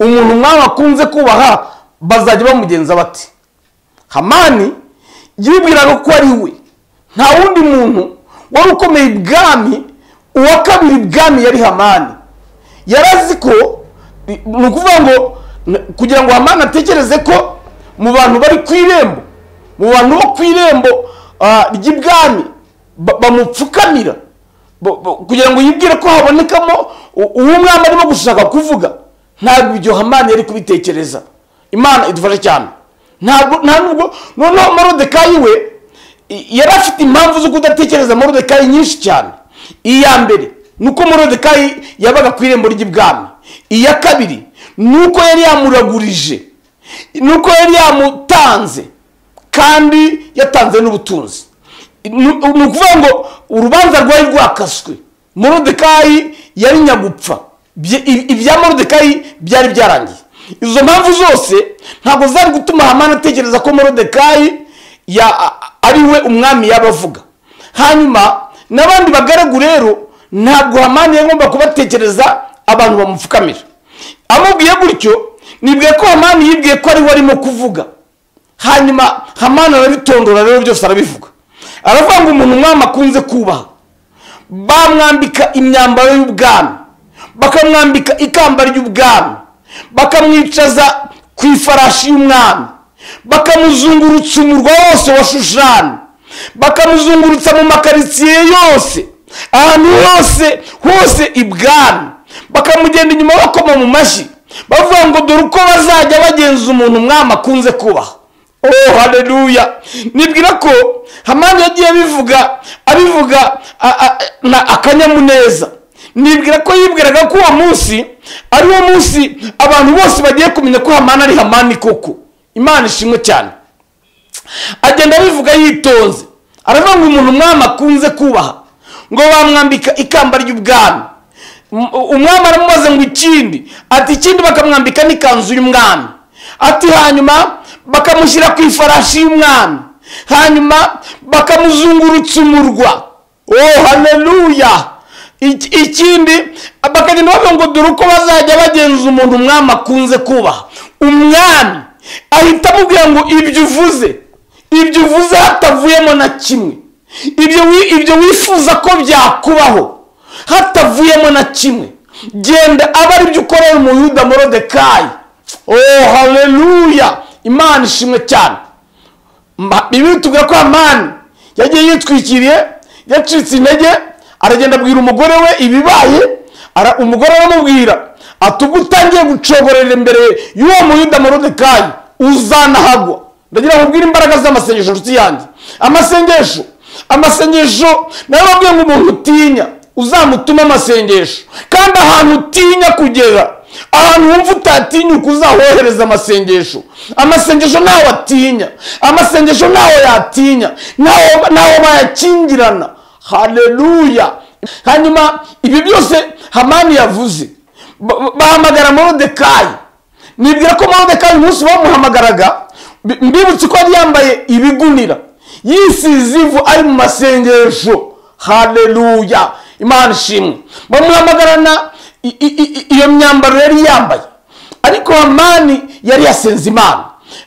umuntu umwami akunze kubaha bazajya bamugenza bati hamani yibwiraga ko ari we nta wundi muntu wari ukomeye ibwami uwa kabiri ibwami yari hamani yari azi ko ni ukuvuga ngo n- kugira ngo hamani atekereze ko mu bantu bari ku irembo mu bantu bo ku irembo ah, ry'ibwami ba- bamupfukamira bo- bo- kugira ngo yibwire ko habonekamo u- uwo mwami arimo gushaka kuvuga ntabwo ibyo hamani yari kubitekereza imana idufashe cyane ntabwo nta nubwo noneho morodekayi we i- yari afite impamvu zo kudatekereza morodekayi nyinshi cyane iya mbere ni uko morodekayi yabaga ku irembo ry'ibwami iya kabiri ni uko yari yamuragurije ni uko yari yamutanze kandi yatanze n'ubutunzi ni ni ukuvuga ngo urubanza rwari rwakaswe morodekayi yari nyagupfa Bye- i- ibya morodekayi byari byarangiye izo mpamvu zose ntabwo zari gutuma hamani atekereza ko morodekayi ya- a- ari we umwami yaba avuga hanyuma n'abandi bagaragu rero ntabwo hamani yagomba kubatekereza abantu bamupfukamira amubwiye gutyo nibwiye ko hamani yibwiye ko ari we arimo kuvuga hanyuma hamani arabitondora rero byose arabivuga aravuga ngo umuntu umwami akunze kubaha bamwambika imyambaro y'ubwami bakamwambika ikamba ry'ubwami bakamwicaza ku ifarashi y'umwami bakamuzungurutsa umurwa wose wa shushani bakamuzungurutsa mu makaritsiye yose ahantu hose hose ibwami bakamugenda inyuma bakoma mu mashyi bavuga ngo dore uko bazajya bagenza umuntu umwami akunze kubaha oh haleluya nibwira ko hamani yagiye abivuga abivuga a- a- na akanyamuneza nibwira ko yibwiraga ko uwo munsi ari wo munsi abantu bose bagiye kumenya ko hamani ari hamani koko imana ishimwe cyane agenda abivuga yitonze aravuga ngo umuntu umwami akunze kubaha ngo bamwambika ikamba ry'ubwami Um- umwami aramubaza ngo ikindi ati ikindi bakamwambika n'ikanzu y'umwami ati hanyuma bakamushyira ku ifarashi y'umwami hanyuma bakamuzungurutsa umurwa oh haleluya Iki- ikindi bakagenda bavuga ngo dore uko bazajya bagenza umuntu umwami akunze kubaha umwami ahita amubwira ngo ibyo uvuze ibyo uvuze hatavuyemo na kimwe ibyo wi- ibyo wifuza ko byakubaho hatavuyemo na kimwe genda aba aribyo ukorera umuyuda morodekayi oh haleluya imana ishimwe cyane Ma- bibiri tubwira ko amani yagiye yitwikiriye yacitse intege aragenda abwira umugore we ibibaye ara- umugore aramubwira ati ubwo utangiye gucoborera imbere y'uwo muyuda morodekayi uzanahagwa ndagira ngo ubwire imbaraga z'amasengesho nshuti yanjye amasengesho amasengesho nayo babwiye ngo umuntu utinya uzamutuma amasengesho kandi ahantu utinya kugera ahantu wumva utatinyuka uzahohereza amasengesho amasengesho ntawe atinya amasengesho ntawe yatinya ntawe ntawe bayakingirana haleluya hanyuma ibi byose hamani yavuze Ba- ba- bahamagara morodekayi nibwira ko morodekayi umunsi bamuhamagaraga mbi- mbibutse ko yari yambaye ibigunira yisize ivu ari mu masengesho haleluya imana ishimwe bamuhamagarana i- i- i- iyo myambaro yari yambaye ariko hamani yari yasenze imana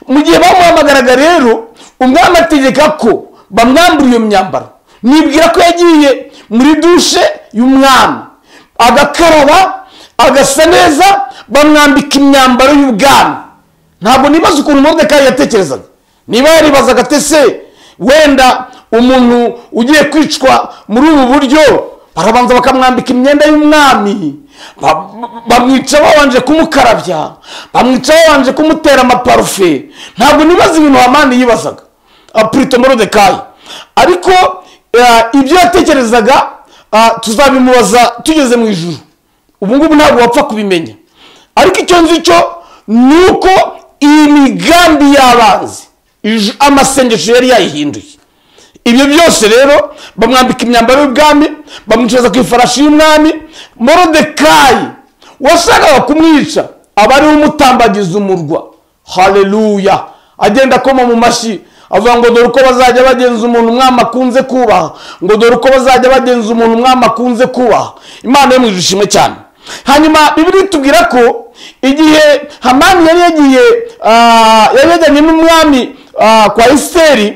mu gihe bamuhamagaraga rero umwami ategeka ko bamwambura iyo myambaro nibwira ko yagiye muri dushe y'umwami agakaraba agasa neza bamwambika imyambaro y'ubwami ntabwo nibaza ukuntu moridekayi yatekerezaga niba yaribazaga ate se wenda umuntu ugiye kwicwa muri ubu buryo barabanza bakamwambika imyenda y'umwami ba- ba- bamwica babanje kumukarabya bamwica babanje kumutera amaparufe ntabwo nibaza ibintu hamani yibazaga apurito moridekayi ariko eh, ibyo yatekerezaga ah, tuzabimubaza tugeze mu ijuru ubu ngubu ntabwo wapfa kubimenya ariko icyo nzi cyo ni uko iyi migambi y'abanzi ij- amasengesho yari yayihinduye ibyo byose rero bamwambika imyambaro y'ubwami bamwicaza ku ifarashi y'umwami morodekayi washakaga kumwica aba ariwe umutambagiza umurwa haleluya agenda akoma mu mashyi avuga ngo dore uko bazajya bagenza umuntu umwami akunze kubaha ngo dore uko bazajya bagenza umuntu umwami akunze kubaha imana yo mu ijuru ishimwe cyane hanyuma bibiri tubwira ko igihe hamani yari yagiye ah, yari yajyanye n'umwami ah, kwa esiteri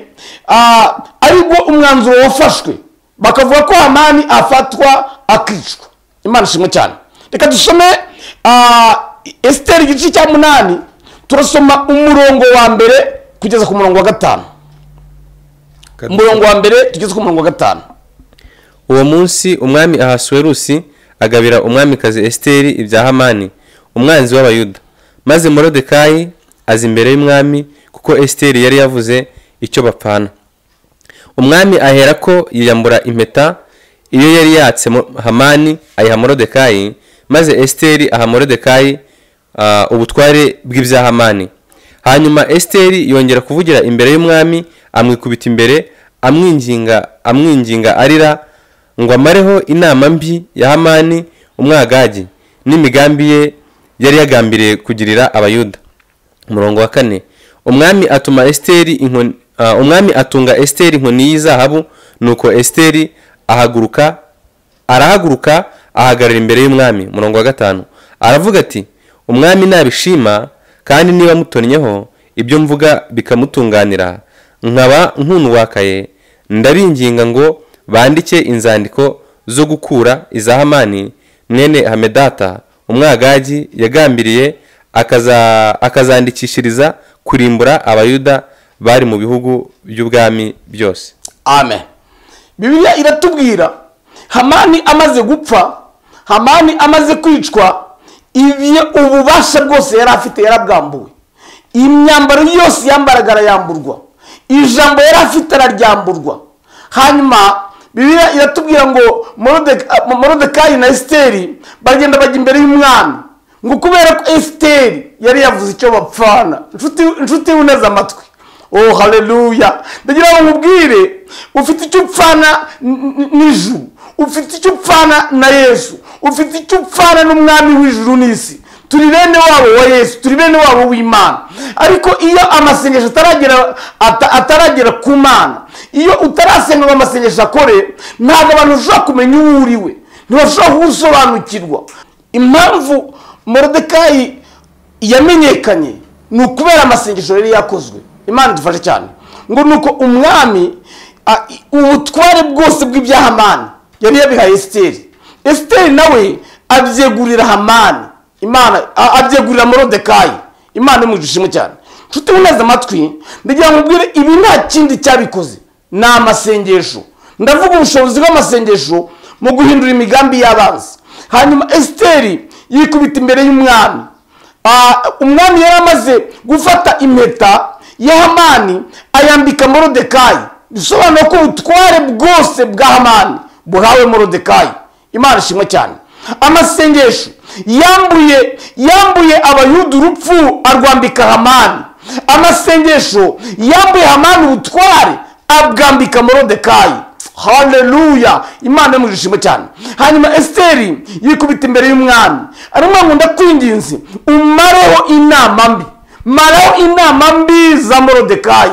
ah, aribwo umwanzuro wafashwe bakavuga ko hamani afatwa akicwa imana ishimwe cyane reka dusome ah, esiteri igice cya munani turasoma umurongo wa mbere kugeza ku murongo wa gatanu umurongo wa mbere tugeze ku murongo wa gatanu uwo munsi umwami ahasuwerusi agabira umwamikazi esiteri ibya hamani umwanzi w'abayuda maze morodekayi aza imbere y'umwami kuko esiteri yari yavuze icyo bapfana umwami ahera ko yiyambura impeta iyo yari yatse mo- hamani ayiha morodekayi maze esiteri aha morodekayi ah, ubutware bw'ibya hamani hanyuma esiteri yongera kuvugira imbere y'umwami amwikubita imbere amwinginga amwinginga arira ngo amareho inama mbi ya hamani umwagagi n'imigambi ye yari yagambiriye kugirira abayuda umurongo wa kane umwami atuma esiteri inkoni ah, umwami atunga esiteri inkoni y'izahabu nuko esiteri ahaguruka arahaguruka ahagarara imbere y'umwami umurongo wa gatanu aravuga ati umwami nabishima kandi niba mutonnyeho ibyo mvuga bikamutunganira nkaba nkunwakaye ndaringinga ngo bandike inzandiko zo gukura iza hamani mwene hamedata umwagagi yagambiriye akaza- akazandikishiriza kurimbura abayuda bari mu bihugu by'ubwami byose amen bibiliya iratubwira hamani amaze gupfa hamani amaze kwicwa ibyo ububasha bwose yari afite yarabwambuwe imyambaro yose yambaraga arayamburwa ijambo yari afite araryamburwa hanyuma bibiliya iratubwira ngo Morodek- ah, morodekayi na esiteri bagenda bajya imbere y'umwami ngo kubera ko esiteri yari yavuze icyo bapfana Nshuti- nshuti uneze amatwi oh haleluya ndagira ngo nkubwire ufite icyo upfana n- n- n'ijuru ufite icyo upfana na yesu ufite icyo upfana n'umwami w'ijuru n'isi turi bene wabo wa yesu turi bene wabo w'imana ariko iyo amasengesho ataragera ata- ataragera ku mana iyo utarasenga ngo amasengesho akore ntabwo abantu bashobora kumenya uwo uri we ntibashobora kuwusobanukirwa impamvu morodekayi yamenyekanye ni ukubera amasengesho yari yakozwe imana idufashe cyane ngo ni uko umwami a- i- ubutware bwose bw'ibya hamani yari yabihaye esiteri esiteri nawe abyegurira hamani imana a- abyegurira morodekayi imana imujije ishimwe cyane nshuti uneze amatwi ndagira ngo ubwire ibi nta kindi cyabikoze ni amasengesho ndavuga ubushobozi bw'amasengesho mu guhindura imigambi y'abanzi hanyuma esiteri yikubita imbere y'umwami Ah, umwami yari amaze gufata impeta ya hamani ayambika morodekayi bisobanura ko ubutware bwose bwa hamani buhawe morodekayi imana ishimwe cyane amasengesho yambuye yambuye abayuda urupfu arwambika hamani amasengesho yambuye hamani ubutware abwambika morodekayi haleluya imana mu ishimwe cyane hanyuma esiteri yikubita imbere y'umwami arimo ngo ndakwinginze umareho inama mbi maraho inama mbi za morodekayi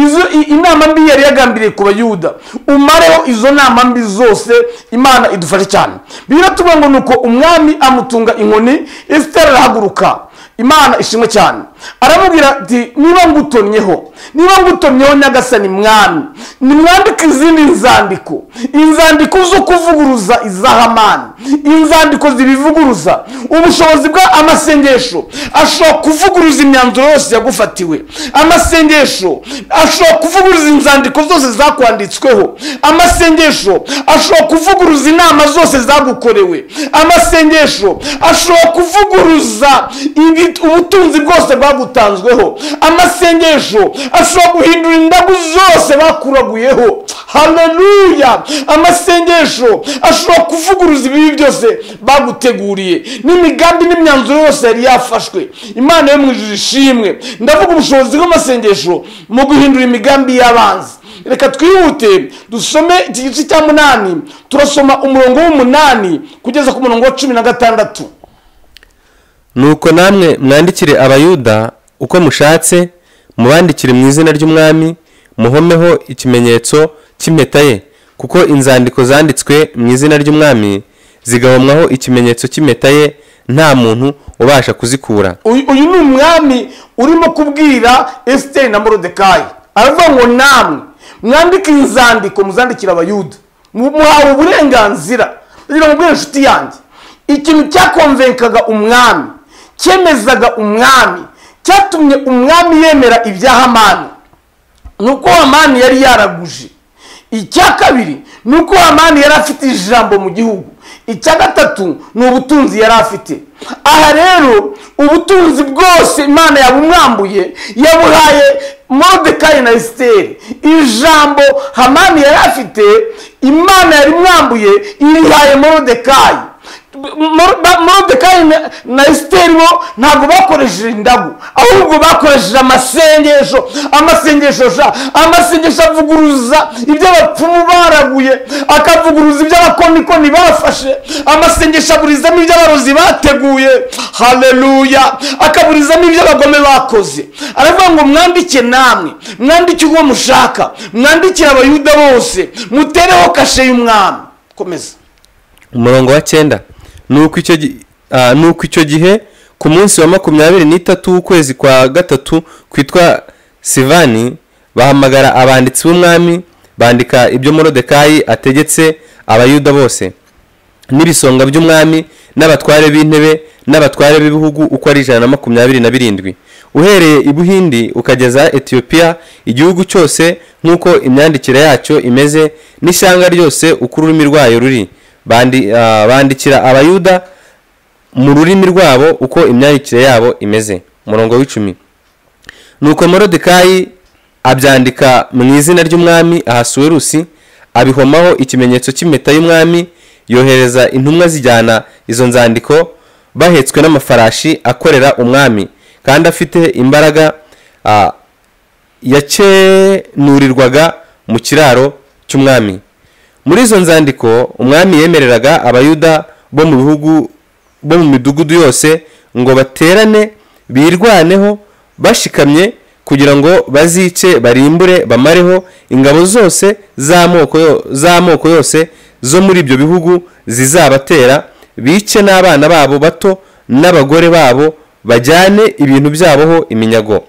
izo i- inama mbi yari yagambiriye ku bayuda umareho izo nama mbi zose imana idufashe cyane biratubona ngo ni uko umwami amutunga inkoni esiteri arahaguruka imana ishimwe cyane aramubwira ati niba ngutomyeho niba ngutomyeho nyagasani mwami nimwandike izindi nzandiko inzandiko zo kuvuguruza izahamani inzandiko zibivuguruza ubushobozi bwa amasengesho ashobora kuvuguruza imyanzuro yose yagufatiwe amasengesho ashobora kuvuguruza inzandiko zose zakwanditsweho amasengesho ashobora kuvuguruza inama zose zagukorewe amasengesho ashobora kuvuguruza ibi- ubutunzi bwose bwagutanzweho amasengesho ashobora guhindura indagu zose bakuraguyeho haleluya amasengesho ashobora kuvuguruza ibibi byose baguteguriye n'imigambi n'imyanzuro yose yari yafashwe imana yo mu ijuru ishimwe ndavuga ubushobozi bw'amasengesho mu guhindura imigambi y'abanzi reka twihute dusome iki gice cya munani turasoma umurongo w'umunani kugeza ku murongo wa cumi na gatandatu nuko namwe mwandikire abayuda uko mushatse mubandikire mu izina ry'umwami muhomeho ikimenyetso cy'impeta ye kuko inzandiko zanditswe mu izina ry'umwami zigahomwaho ikimenyetso cy'impeta ye nta muntu ubasha kuzikura uyu uyu ni umwami urimo kubwira esiteri na morodekayi aravuga ngo namwe mwandike inzandiko muzandikira abayuda Mu- muhawe uburenganzira kugira ngo ubwire inshuti yanjye ikintu cyakonvenkaga umwami cyemezaga umwami cyatumye umwami yemera ibya hamani ni uko hamani yari yaraguje icya kabiri ni uko hamani yari afite ijambo mu gihugu icya gatatu ni ubutunzi yari afite aha rero ubutunzi bwose imana yabumwambuye yabuhaye morodekayi na esiteri ijambo hamani yari afite imana yarimwambuye irihaye morodekayi Mor- ba- morodekayi na- na esiteri bo ntabwo bakoresheje indagu ahubwo bakoresheje amasengesho amasengesho sha amasengesho avuguruza ibyo abapfumu baraguye akavuguruza ibyo abakonikoni bafashe amasengesho aburizamo ibyo abarozi bateguye haleluya akaburizamo ibyo abagome bakoze aravuga ngo mwandike namwe mwandike uwo mushaka mwandikire abayuda bose mutereho kashe y'umwami komeza umurongo wa cyenda nuko icyo gi- ah, nuko icyo gihe ku munsi wa makumyabiri n'itatu w'ukwezi kwa gatatu kwitwa sivani bahamagara abanditsi b'umwami bandika ibyo morodekayi ategetse abayuda bose n'ibisonga by'umwami n'abatware b'intebe n'abatware b'ibihugu uko ari ijana na makumyabiri na birindwi uhereye i buhindi ukageza etiyopiya igihugu cyose nk'uko imyandikire yacyo imeze n'ishyanga ryose uko ururimi rwayo ruri Bandi- ah, bandikira abayuda mu rurimi rwabo uko imyandikire yabo imeze umurongo w'icumi nuko morodekayi abyandika mu izina ry'umwami ahasuwerusi abihomaho ikimenyetso cy'impeta y'umwami yohereza intumwa zijyana izo nzandiko bahetswe n'amafarashi akorera umwami kandi afite imbaraga ah, yakenurirwaga mu kiraro cy'umwami muri izo nzandiko umwami yemereraga abayuda bo mu bihugu bo mu midugudu yose ngo baterane birwaneho bashikamye kugira ngo bazice barimbure bamareho ingabo zose z'amoko yo- z'amoko yose zo muri ibyo bihugu zizabatera bice n'abana babo bato n'abagore babo bajyane ibintu byaboho iminyago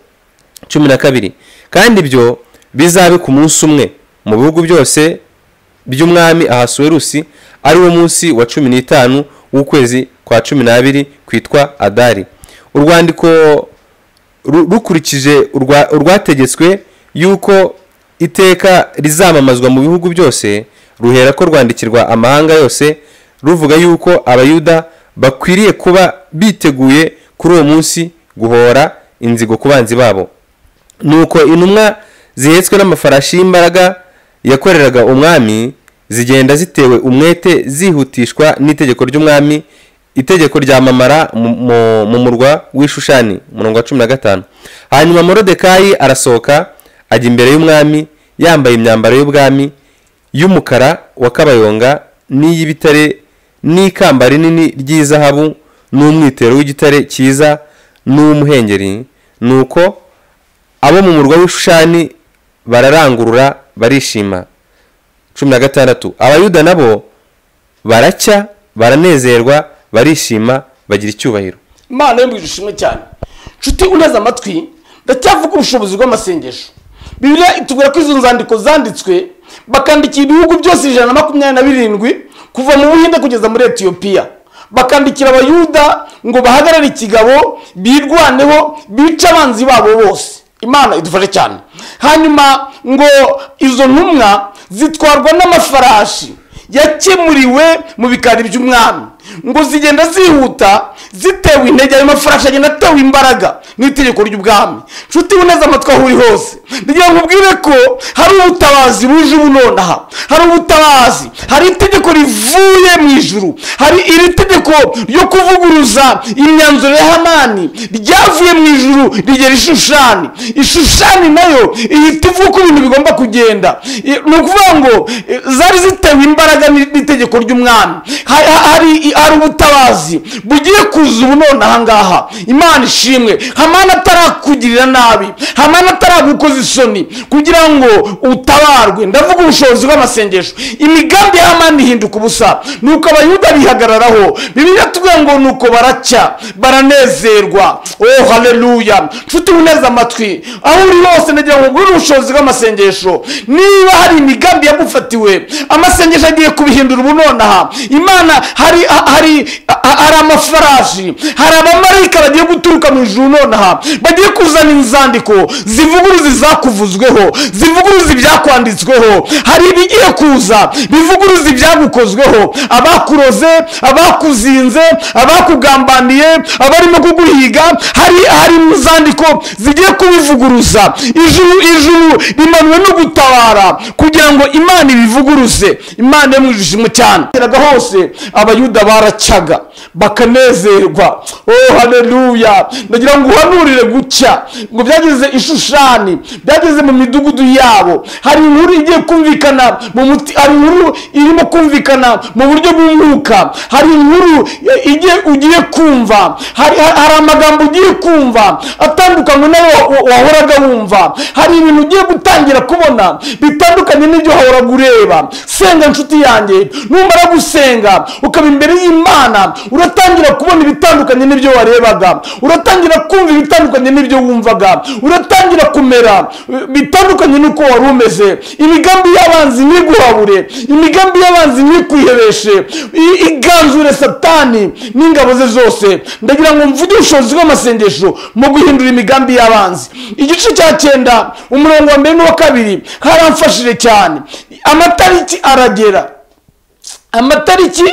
cumi na kabiri kandi ibyo bizabe ku munsi umwe mu bihugu byose by'umwami ahasuwerusi ari wo munsi wa cumi n'itanu w'ukwezi kwa cumi n'abiri kwitwa adari urwandiko ru- rukurikije urwa- urwategetswe yuko iteka rizamamazwa mu bihugu byose ruhera ko rwandikirwa amahanga yose ruvuga yuko abayuda bakwiriye kuba biteguye kuri uwo munsi guhora inzigo ku banzi babo nuko intumwa zihetswe n'amafarashi y'imbaraga yakoreraga umwami zigenda zitewe umwete zihutishwa n'itegeko ry'umwami itegeko ryamamara mu- mu- mu murwa w'ishushani umurongo wa cumi na gatanu hanyuma morodekayi arasohoka ajya imbere y'umwami yambaye imyambaro y'ubwami y'umukara wa kabayonga n'iy'ibitare n'ikamba rinini ry'izahabu n'umwitero w'igitare cyiza n'uw'umuhengeri nuko abo mu murwa w'ishushani bararangurura barishima cumi na gatandatu abayuda nabo baracya baranezerwa barishima bagira icyubahiro imana yo mu ishimwe cyane nshuti uneze amatwi ndacyavuga ubushobozi bw'amasengesho bibiliya itubwira ko izo nzandiko zanditswe bakandikira ibihugu byose ijana na makumyabiri na birindwi kuva mu buhinde kugeza muri etiyopiya bakandikira abayuda ngo bahagarare ikigabo birwaneho bice abanzi babo bose imana idufashe cyane hanyuma ngo izo ntumwa zitwarwa n'amafarashi yakemuriwe mu bikari by'umwami ngo zigenda zihuta zitewe intege ayo mafarashi agenda atewe imbaraga n'itegeko ry'ubwami nshuti uneze amatwi aho uri hose ngira ngo ubwire ko hari ubutabazi buje ubunonaha hari ubutabazi hari itegeko rivuye mu ijuru hari iri tegeko ryo kuvuguruza imyanzuro ya hamani ryavuye mu ijuru rigera ishushani ishushani nayo ihita ivuga uko ibintu bigomba kugenda I- ni ukuvuga ngo eh, zari zitewe imbaraga n'i- n'itegeko ry'umwami Ha- ha- hari hari ubutabazi bugiye kuza ubu none ahangaha imana ishimwe hamani atarakugirira nabi hamani ataragukoza isoni kugira ngo utabarwe ndavuga ubushobozi bw'amasengesho imigambi ya hamani ihinduka ubusa nuko abayuda bihagararaho bibiliya tuvuga ngo nuko baracya baranezerwa oh haleluya nshuti uneze amatwi aho uri hose nagira ngo ugure ubushobozi bw'amasengesho niba hari imigambi yagufatiwe amasengesho agiye kubihindura ubu nonaha imana hari ha- hari ha- hari amafarashi hari abamarayika bagiye guturuka mu ijuru nonaha bagiye kuzana inzandiko zivuguruza izakuvuzweho zivuguruza ibyakwanditsweho hari ibigiye kuza bivuguruza ibyagukozweho abakuroze abakuzinze abakugambaniye abarimo kuguhiga hari hari mu zandiko zigiye kubivuguruza ijuru ijuru rimanwe no gutabara kugira ngo imana ibivuguruze imana yo mu ijuru ishimwe cyane Bageraga hose abayuda baracyaga bakanezerwa oh haleluya ndagira ngo uhanurire gucya ngo byageze ishushani byageze mu midugudu yabo hari inkuru igiye kumvikana mu muti hari inkuru irimo kumvikana mu buryo bw'umwuka hari inkuru eh, igiye ugiye kumva hari, hari amagambo ugiye kumva atandukanye nayo wa- wa- wahoraga wumva hari ibintu ugiye gutangira kubona bitandukanye n'ibyo wahoraga ureba senga nshuti yanjye numara gusenga ukaba imbere y'imana uratangira kubona ibitandukanye n'ibyo warebaga uratangira kumva ibitandukanye n'ibyo wumvaga uratangira kumera eh, bitandukanye n'uko wari umeze imigambi y'abanzi ntiguhabure imigambi y'abanzi ntikwihebeshe i- iganzure satani n'ingabo ze zose ndagira ngo mvuge ubushobozi bw'amasengesho mu guhindura imigambi y'abanzi igice cya cyenda umurongo wa mbere n'uwa kabiri haramfashije cyane amatariki aragera amatariki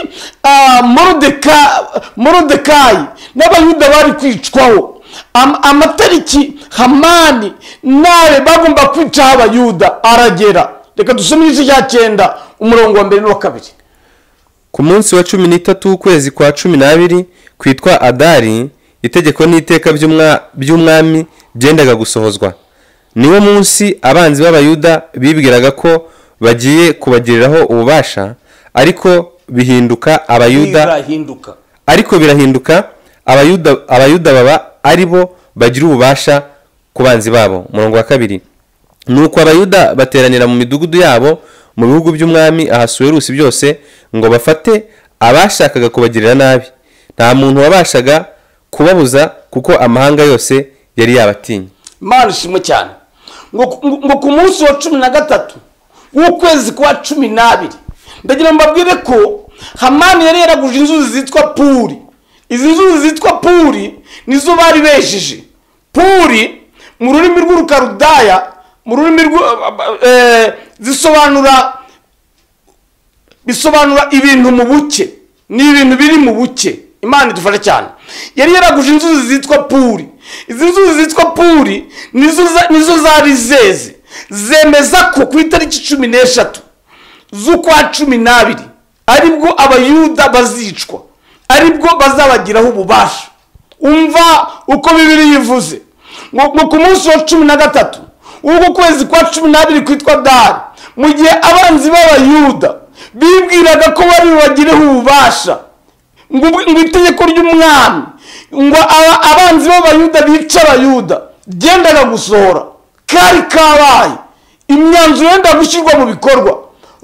ah, Morodeka- morodekayi n'abayuda bari kwicwaho Am- amatariki hamani nawe bagomba kwicaho abayuda aragera reka dusome igice cya cyenda umurongo wa mbere n'uwa kabiri ku munsi wa cumi n'itatu w'ukwezi kwa cumi n'abiri kwitwa adari itegeko n'iteka by'umwa- by'umwami byendaga gusohozwa niwo munsi abanzi b'abayuda bibwiraga ko bagiye kubagiriraho ububasha ariko bihinduka abayuda birahinduka ariko birahinduka abayuda abayuda baba ari bo bagira ububasha ku banzi babo umurongo wa kabiri nuko abayuda bateranira mu midugudu yabo mu bihugu by'umwami ahasuwerusi byose ngo bafate abashakaga kubagirira nabi nta muntu wabashaga kubabuza kuko amahanga yose yari yabatinye imana ishimwe cyane ngo ku- ngo ku munsi wa cumi na gatatu w'ukwezi kwa cumi n'abiri ndagira ngo mbabwire ko hamani yari yaraguje inzuzi zitwa puri izi nzuzi zitwa puri nizo bari bejeje puri mu rurimi rw'urukarudaya mu rurimi rw zisobanura bisobanura ibintu mu buke ni ibintu biri mu buke imana idufasha cyane yari yaraguje inzuzi zitwa puri izi nzuzi zitwa puri nizo za- nizo zari zeze zemeza ko ku itariki cumi n'eshatu z'ukwa cumi n'abiri aribwo abayuda bazicwa aribwo bazabagiraho ububasha umva uko bibiri yivuze ngo ngo ku munsi wa cumi na gatatu w'uko kwezi kwa cumi n'abiri kwitwa dari mu gihe abanzi b'abayuda bibwiraga ko bari bubagireho ububasha ngo ubwo- ngo itegeko ry'umwami ngo aba- abanzi b'abayuda bica abayuda ryendaga gusohora kari kabaye imyanzuro yenda gushyirwa mu bikorwa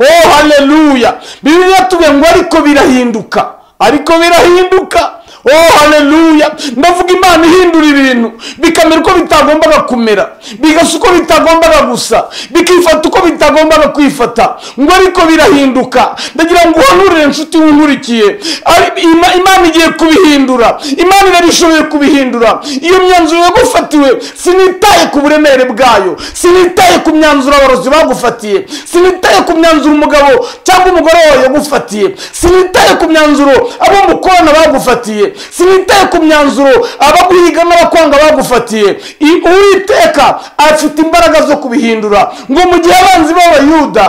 oh haleluya bibiliya tuvuye ngo ariko birahinduka ariko birahinduka oh haleluya ndavuga imana ihindura ibintu bikamera uko bitagombaga kumera bigasa uko bitagombaga gusa bikifata uko bitagombaga kwifata ngo ariko birahinduka ndagira ngo uhanurire inshuti wunkurikiye Ari- Ima- imana igiye kubihindura imana irabishoboye kubihindura iyo myanzuro yagufatiwe sinitaye ku buremere bwayo sinitaye ku myanzuro abarozi bagufatiye sinitaye ku myanzuro umugabo cyangwa umugore wawe yagufatiye sinitaye ku myanzuro abo mukorana bagufatiye sinitaye ku myanzuro abaguhiga n'abakwanga bagufatiye I- uwiteka afite imbaraga zo kubihindura ngo mu gihe abanzi b'abayuda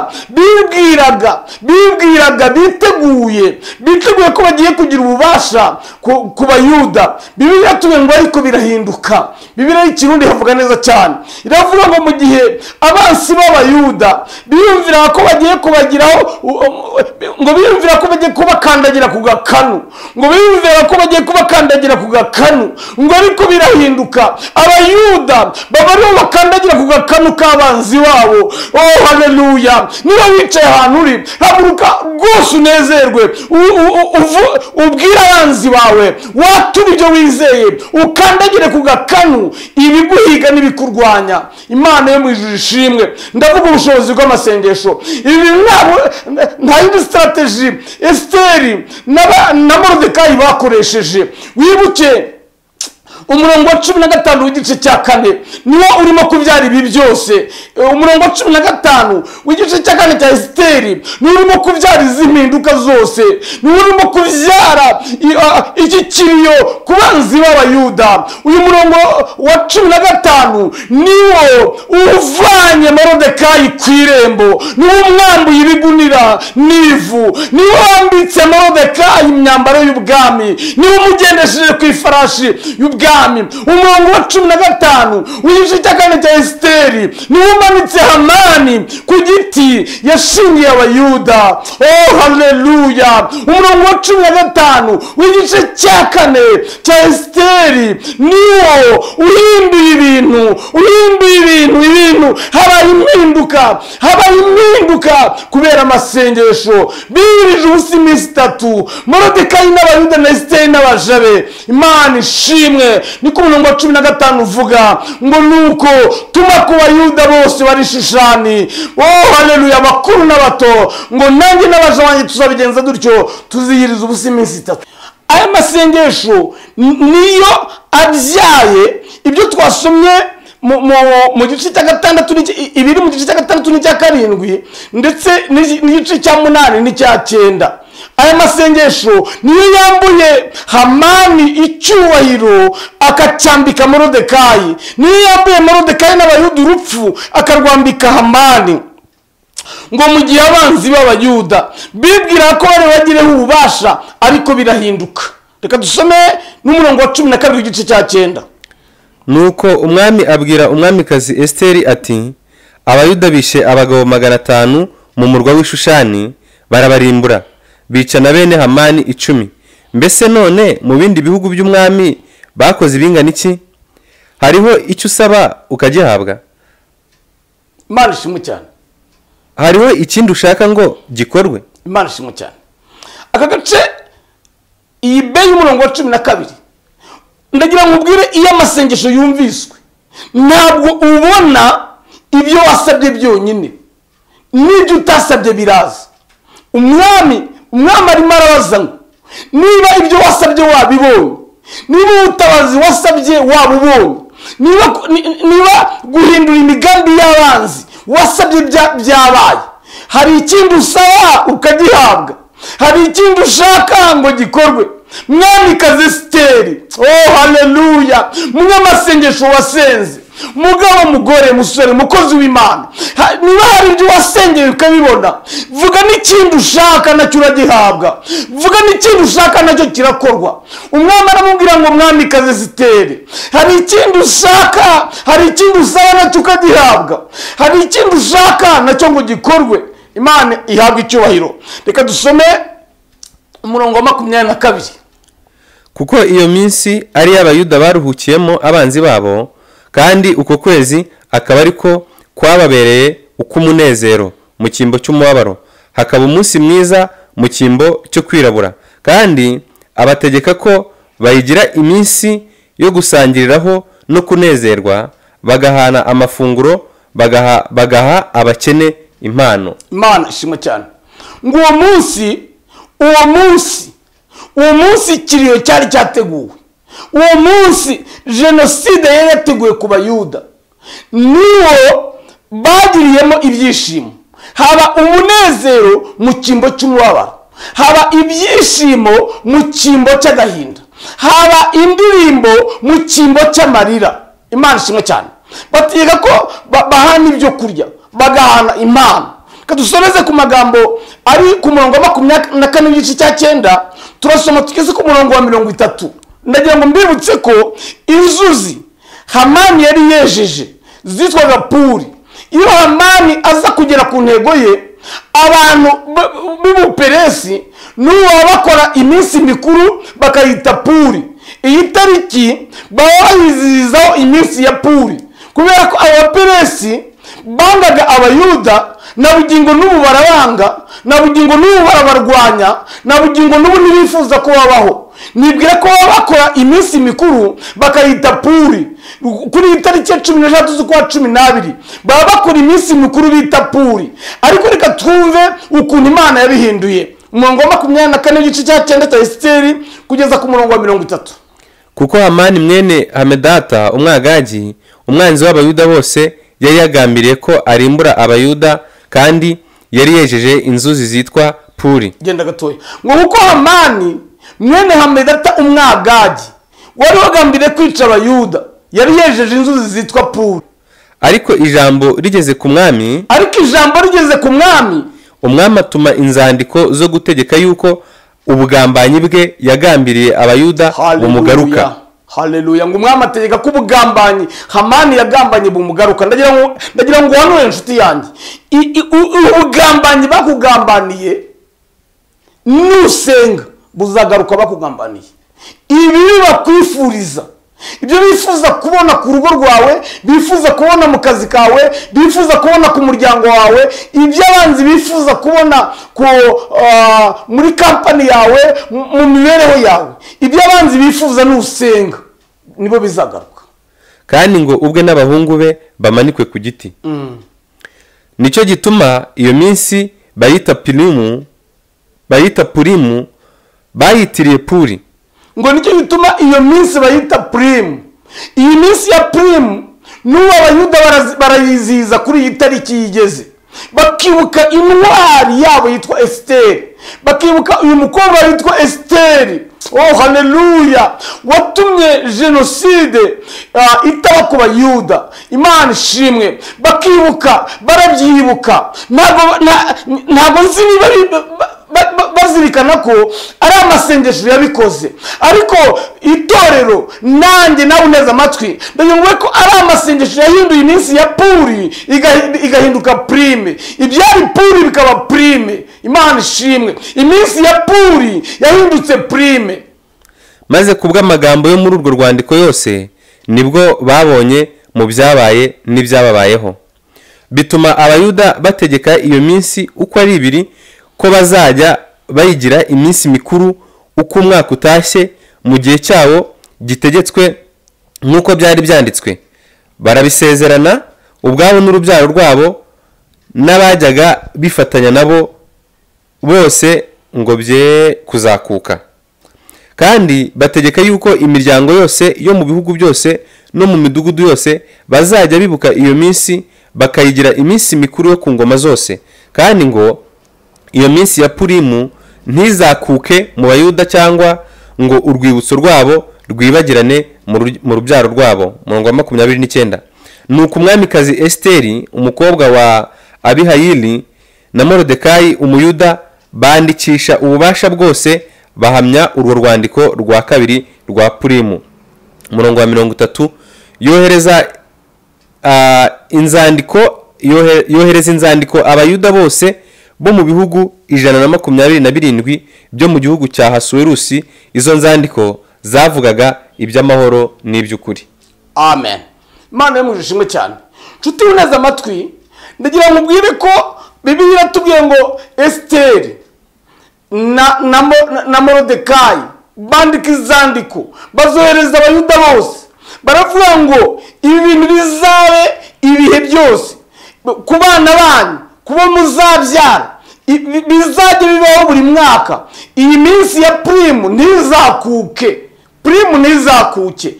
bibwiraga bibwiraga biteguye biteguye ko bagiye kugira ububasha ku ku bayuda bibiliya tuvuye ngo ariko birahinduka bibiliya y'ikirundi havuga neza cyane iravuga ngo mu gihe abansi b'abayuda biyumviraga ko bagiye kubagiraho u- u- ngo biyumvira ko bagiye kubakandagira ku gakanu ngo biyumviraga ko bagiye kubakandagira ku gakanu ngo ariko birahinduka abayuda baba aribo bakandagira ku gakanu k'abanzi babo oh haleluya niba wicaye ahantu uri haguruka rwose unezerwe u- u- u- uvu- ubwire abanzi bawe watura ibyo wizeye ukandagire ku gakanu ibiguhiga n'ibikurwanya imana yo mu ijuru ishimwe ndavuga ubushobozi bw'amasengesho ibi ntabwo- nta yindi sitarateji esiteri n'aba- na morodekayi bakoresheje wibuke umurongo wa cumi na gatanu w'igice cya kane niwo urimo kubyara ibi byose E, umurongo wa cumi na gatanu w'igice cya kane cya esiteri niwo urimo kubyara izi mpinduka zose niwo urimo kubyara i- a- iki kiriyo ku banzi b'abayuda uyu murongo wa cumi na gatanu niwo uvanye morodekayi ku irembo niwo umwambuye ibigunira n'ivu niwo wambitse morodekayi imyambaro y'ubwami niwe umugendesheje ku ifarashi y'ubwami umurongo wa cumi na gatanu w'igice cya kane cya esiteri niwe umanitse hamani ku giti yashingiye abayuda oh haleluya umurongo wa cumi na gatanu w'igice cya kane cya esiteri niwo uhinduye ibintu uhinduye ibintu ibintu habaye impinduka habaye impinduka kubera amasengesho bibirije ubusa iminsi itatu morodekayi n'abayuda na esiteri n'abajabe imana ishimwe niko umurongo wa cumi na gatanu uvuga ngo nuko tuma ku bayuda bose bari shushani oh haleluya abakuru n'abato ngo nanjye n'abaja wanjye tuzabigenza dutyo tuziyiriza ubusa iminsi itatu aya masengesho ni- niyo abyaye ibyo twasomye mu- mu- mu gice cya gatandatu n'icya- i- ibiri mu gice cya gatandatu n'icya karindwi ndetse n'igi- n'igice cya munani n'icya cyenda aya masengesho niyo yambuye hamani icyubahiro akacyambika morodekayi niyo yambuye morodekayi n'abayuda urupfu akarwambika hamani ngo mu gihe abanzi b'abayuda bibwira ko bari bagireho ububasha ariko birahinduka reka dusome n'umurongo wa cumi na kabiri w'igice cya cyenda nuko umwami abwira umwamikazi esiteri ati abayuda bishe abagabo magana atanu mu murwa w'ishushani barabarimbura bica na bene hamani icumi mbese none mu bindi bihugu by'umwami bakoze ibingana iki hariho icyo usaba ukagihabwa imana ishimwe cyane hariho ikindi ushaka ngo gikorwe imana ishimwe cyane aka gace iyi be y'umurongo wa cumi na kabiri ndagira ngo ubwire iyo amasengesho yumviswe ntabwo ubona ibyo wasabye byonyine n'ibyo utasabye biraza umwami umwami arimo arabaza ngo niba ibyo wasabye wabibonye niba ubutabazi wasabye wabubonye niba ni- niba guhindura imigambi y'abanzi wasabye bya- byabaye hari ikindi usaba ukagihabwa hari ikindi ushaka ngo gikorwe mwamikazi esiteri oh haleluya mwe amasengesho wasenze mugabo mugore musore mukozi w'imana Ha- niba hari ibyo wasengeye ukabibona vuga n'ikindi ushaka nacyo uragihabwa vuga n'ikindi ushaka nacyo kirakorwa umwami aramubwira ngo mwamikazi esiteri hari ikindi ushaka hari ikindi usaba nacyo ukagihabwa hari ikindi ushaka nacyo ngo gikorwe imana ihabwa icyubahiro reka dusome umurongo wa makumyabiri na kabiri kuko iyo minsi ari iy'abayuda baruhukiyemo abanzi babo kandi uko kwezi akaba ariko kwababereye uk'umunezero mu cyimbo cy'umubabaro hakaba umunsi mwiza mu cyimbo cyo kwirabura kandi abategeka ko bayigira iminsi yo gusangiriraho no kunezerwa bagahana amafunguro bagaha, bagaha abakene impano imana ishimwe cyane ngo uwo munsi uwo munsi uwo munsi ikiriyo cyari cyateguwe uwo munsi jenoside yari yateguwe ku bayuda niwo bagiriyemo ibyishimo haba umunezero mu cyimbo cy'umubabaro haba ibyishimo mu cyimbo cy'agahinda haba indirimbo mu cyimbo cy'amarira imana ishimwe cyane bategeka ko ba- bahana ibyo kurya bagahana impano kadusomeze ku magambo ari ku murongo wa makumyabiri na kane n'igice cya cyenda turasoma tugeze ku murongo wa mirongo itatu ndagira ngo mbibutse ko inzuzi hamani yari yejeje zitwaga puri iyo hamani aza kugera ku ntego ye abantu b- b'ubuperesi n'ubu baba bakora iminsi mikuru bakayita puri iyi tariki baba bayizihizaho iminsi ya puri kubera ko abaperesi bangaga abayuda na bugingo n'ubu barabanga na bugingo n'ubu barabarwanya na bugingo n'ubu ntibifuza ko babaho nibwira ko baba bakora iminsi mikuru bakayita puri kuri iyi tariki ya cumi n'eshatu z'ukwa cumi n'abiri baba bakora iminsi mikuru bita puri ariko reka twumve ukuntu imana yabihinduye umurongo wa makumyabiri na kane igice cya cyenda cya esiteri kugeza ku murongo wa mirongo itatu kuko hamani mwene hamedata umwagagi umwanzi w'abayuda bose yari yagambiriye ko arimbura abayuda kandi yari yejeje inzuzi zitwa puri genda gatoya ngo kuko hamani mwene hamedata umwagagi wari wagambiriye kwica abayuda yari yejeje inzuzi zitwa puri ariko ijambo rigeze ku mwami ariko ijambo rigeze ku mwami umwami atuma inzandiko zo gutegeka yuko ubugambanyi bwe yagambiriye abayuda bumugaruka haleluya ngo umwami ategeka ko ubugambanyi hamani yagambanye bumugaruka ndagira ngo ndagira ngo uhanure inshuti yanjye I- i- u- ubugambanyi bakugambaniye nusenga buzagaruka bakugambaniye ibi bakwifuriza ibyo bifuza kubona ku rugo rwawe bifuza kubona mu kazi kawe bifuza kubona ku muryango wawe ibyo abanzi bifuza kubona ku, ah, muri kampani yawe mu- mu mibereho yawe ibyo abanzi bifuza nusenga nibo bizagaruka kandi ngo ubwe n'abahungu be bamanikwe ku giti nicyo gituma iyo minsi bayita pirimu bayita purimu bayitiriye puri ngo nicyo gituma iyo minsi bayita purimu iyi minsi ya purimu n'ubu abayuda barazi- barayizihiza kuri iyi tariki yigeze bakibuka intwari yabo yitwa esiteri bakibuka uyu mukobwa witwa esiteri oh haleluya watumye jenoside ah, itaba ku bayuda imana ishimwe bakibuka barabyibuka ntabwo nta- ntabwo nzi niba bi- ba- ba- ba- bazirikana ko ari amasengesho yabikoze ariko itorero nanjye nawe uneze amatwi ndagira ngo ube ko ari amasengesho yahinduye iminsi ya puri igahi- igahinduka purime ibyari puri bikaba purime imana ishimwe iminsi ya puri yahindutse purime maze ku bw'amagambo yo muri urwo rwandiko yose nibwo babonye mu byabaye n'ibyababayeho bituma abayuda bategeka iyo minsi uko ari ibiri ko bazajya bayigira iminsi mikuru uko umwaka utashye mu gihe cyawo gitegetswe nk'uko byari byanditswe barabisezerana ubwabo n'urubyaro rwabo n'abajyaga bifatanya nabo bose ngo bye kuzakuka kandi bategeka yuko imiryango yose yo mu bihugu byose no mu midugudu yose bazajya bibuka iyo minsi bakayigira iminsi mikuru yo ku ngoma zose kandi ngo iyo minsi ya purimu ntizakuke mu bayuda cyangwa ngo urwibutso rwabo rwibagirane mu ru- mu rubyaro rwabo murongo wa makumyabiri n'icyenda ni uko umwamikazi esiteri umukobwa wa abihayili na morodekayi umuyuda bandikisha ububasha bwose bahamya urwo rwandiko rwa kabiri rwa purimu umurongo wa mirongo itatu yohereza ah, inzandiko yohe- yohereza inzandiko abayuda bose bo mu bihugu ijana na makumyabiri na birindwi byo mu gihugu cya hasuwerusi izo nzandiko zavugaga iby'amahoro n'iby'ukuri amen imana yo mu ijuru ishimwe cyane nshuti neza amatwi ndagira ngo ubwire ko bibiliya iratubwiye ngo esiteri na na Mo- na- na morodekayi bandika izandiko bazohereza abayuda bose baravuga ngo ibi bintu bizabe ibihe byose ku bana banyu ku bo muzabyara i- bi- bizajya bibaho buri mwaka iyi minsi ya purimu ntizakuke purimu ntizakuke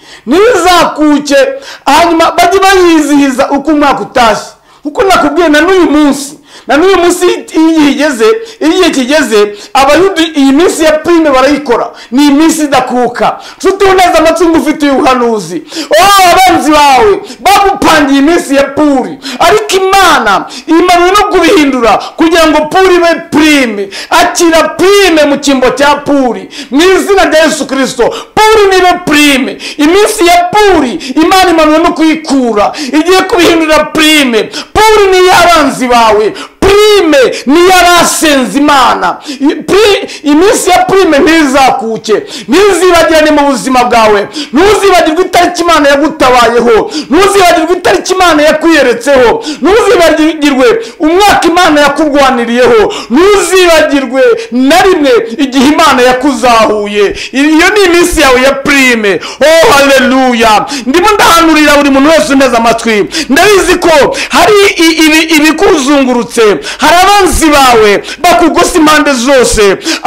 ntizakuke hanyuma bajye bayizihiza uko umwaka utashye kuko nakubwiye na n'uyu munsi na n'uyu munsi iyo igihe igeze iyo igihe kigeze abayuda iyi minsi ya purime barayikora ni iminsi idakuka nshuti uneze amatungo ufite uyu buhanuzi oh abanzi bawe bagupangiye iminsi ya puri ariko imana imanwe no kubihindura kugira ngo puri ibe purime akira purime mu cyimbo cya puri mu izina rya yesu kirisito puri nibe purime iminsi ya puri imana imanwe no kuyikura igiye kubihindura purime puri ni iy'abanzi bawe purime ni iy'abasenze imana I- pri- iminsi ya purime ntizakuke ntizibagirane mu buzima bwawe ntuzibagirwe itariki imana yagutabayeho ntuzibagirwe itariki imana yakwiyeretse yakugezeho ntuzibagirwe umwaka imana yakurwaniriyeho ntuzibagirwe na rimwe igihe imana yakuzahuye iyo ni iminsi yawe ya purime oh haleluya ndimo ndahanurira buri muntu wese uneze amatwi ndabizi ko hari i- ibi- ibikuzungurutse hari abanzi bawe bakugose impande zose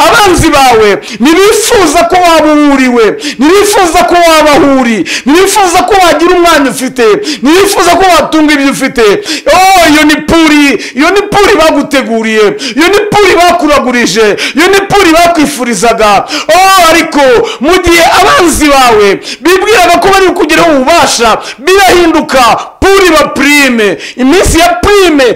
abanzi bawe ntibifuza ko waba uwuriwe ntibifuza ko waba aho uri ntibifuza ko wagira umwanya ufite ntibifuza ko watunga ibyo ufite oh iyo ni puri iyo ni puri baguteguriye iyo ni puri bakuragurije iyo ni puri bakwifurizaga oh ariko mu gihe abanzi bawe bibwiraga ko bari kugeraho ububasha birahinduka puri ba purime iminsi ya purime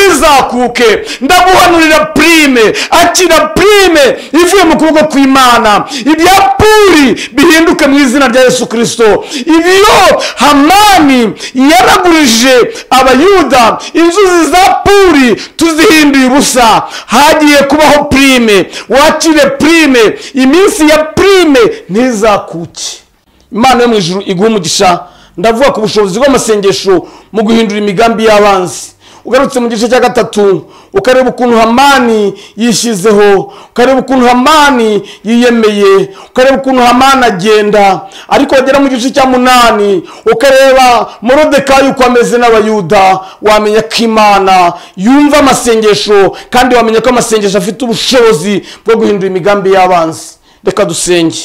ntizakuke ndaguhanurira purime akira purime ivuye mu kuboko kw'imana ibya puri bihinduke mu izina rya yesu kirisito ibyo hamani yaragurije abayuda inzuzi za puri tuzihinduye ubusa hagiye kubaho purime wakire purime iminsi ya purime ntizakuke imana yo mu ijuru iguha umugisha ndavuga ku bushobozi bw'amasengesho mu guhindura imigambi y'abanzi ugarutse mu gice cya gatatu ukareba ukuntu hamani yishyizeho ukareba ukuntu hamani yiyemeye ukareba ukuntu hamani agenda ariko wagera mu gice cya munani ukareba morodekayi uko ameze n'abayuda wamenya ko imana yumva amasengesho kandi wamenya ko amasengesho afite ubushobozi bwo guhindura imigambi y'abanzi reka dusenge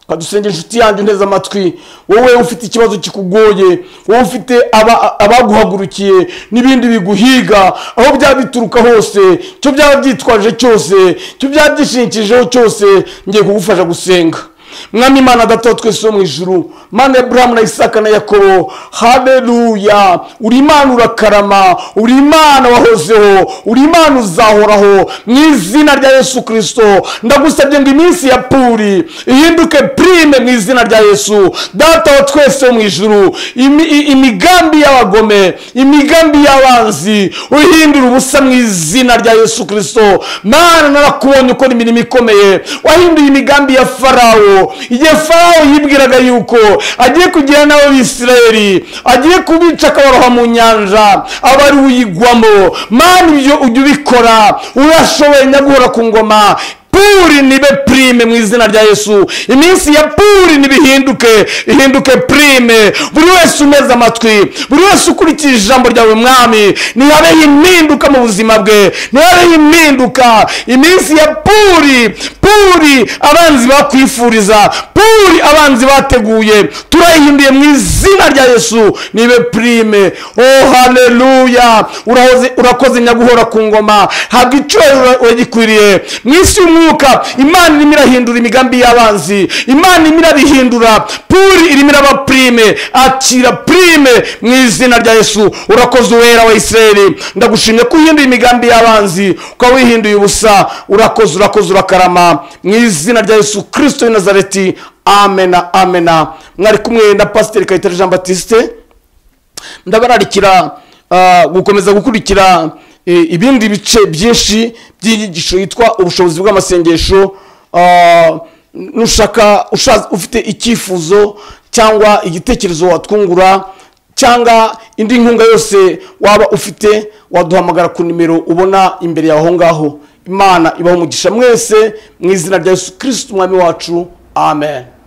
kadusenge inshuti yanjye nteze amatwi wowe ufite ikibazo kikugoye wowe ufite aba- abaguhagurukiye n'ibindi biguhiga aho byaba bituruka hose icyo byaba byitwaje cyose icyo byaba byishingikijeho cyose ngiye kugufasha gusenga mwami imana data twese wo mu ijuru mana ya burahamu na isaka na yakobo hareruya uri imana urakarama uri imana wahozeho uri imana uzahoraho mu izina rya yesu kirisito ndagusabye ngo iminsi ya puri ihinduke purime mu izina rya yesu data wa twese wo mu ijuru imi- i- imigambi y'abagome imigambi y'abanzi uhindura ubusa mu izina rya yesu kirisito mana narakubonye ukora imirimo ikomeye wahinduye imigambi ya farawo igihe farawo yibwiraga yuko agiye kugira n'ababisirayeri agiye kubica akabaroha mu nyanja aba ari uyigwamo mana ibyo ujya ubikora urashoboye nyaguhora ku ngoma puri nibe purime mu izina rya yesu iminsi ya puri nibihinduke ihinduke purime buri wese umeze amatwi buri wese ukurikije ijambo ryawe mwami ntihabeho impinduka mu buzima bwe ntihabeho impinduka iminsi ya puri puri abanzi bakwifuriza puri abanzi bateguye turayihinduye mu izina rya yesu nibe purime oh haleluya urahoze- urakoze nyaguhora ku ngoma habwa icyubahiro uragikwiriye mu isi y'umwuka imana irimo irahindura imigambi y'abanzi imana irimo irabihindura puri irimo iraba purime akira purime mu izina rya yesu urakoze uwera wa isirayeli ndagushimye ko uhinduye imigambi y'abanzi ukaba wihinduye ubusa urakoze urakoze urakarama mu izina rya yesu kirisito w'i nazareti amena amena mwari kumwe na pasiteri kayitare jean batiste ndabararikira ah, gukomeza gukurikira eh, ibindi bice byinshi by'inyigisho yitwa ubushobozi bw'amasengesho ah, nushaka usha- ufite icyifuzo cyangwa igitekerezo watwungura cyangwa indi nkunga yose waba ufite waduhamagara ku nimero ubona imbere yawe aho ngaho imana ibaho umugisha mwese mu izina rya yesu kirisiti umwami wacu amen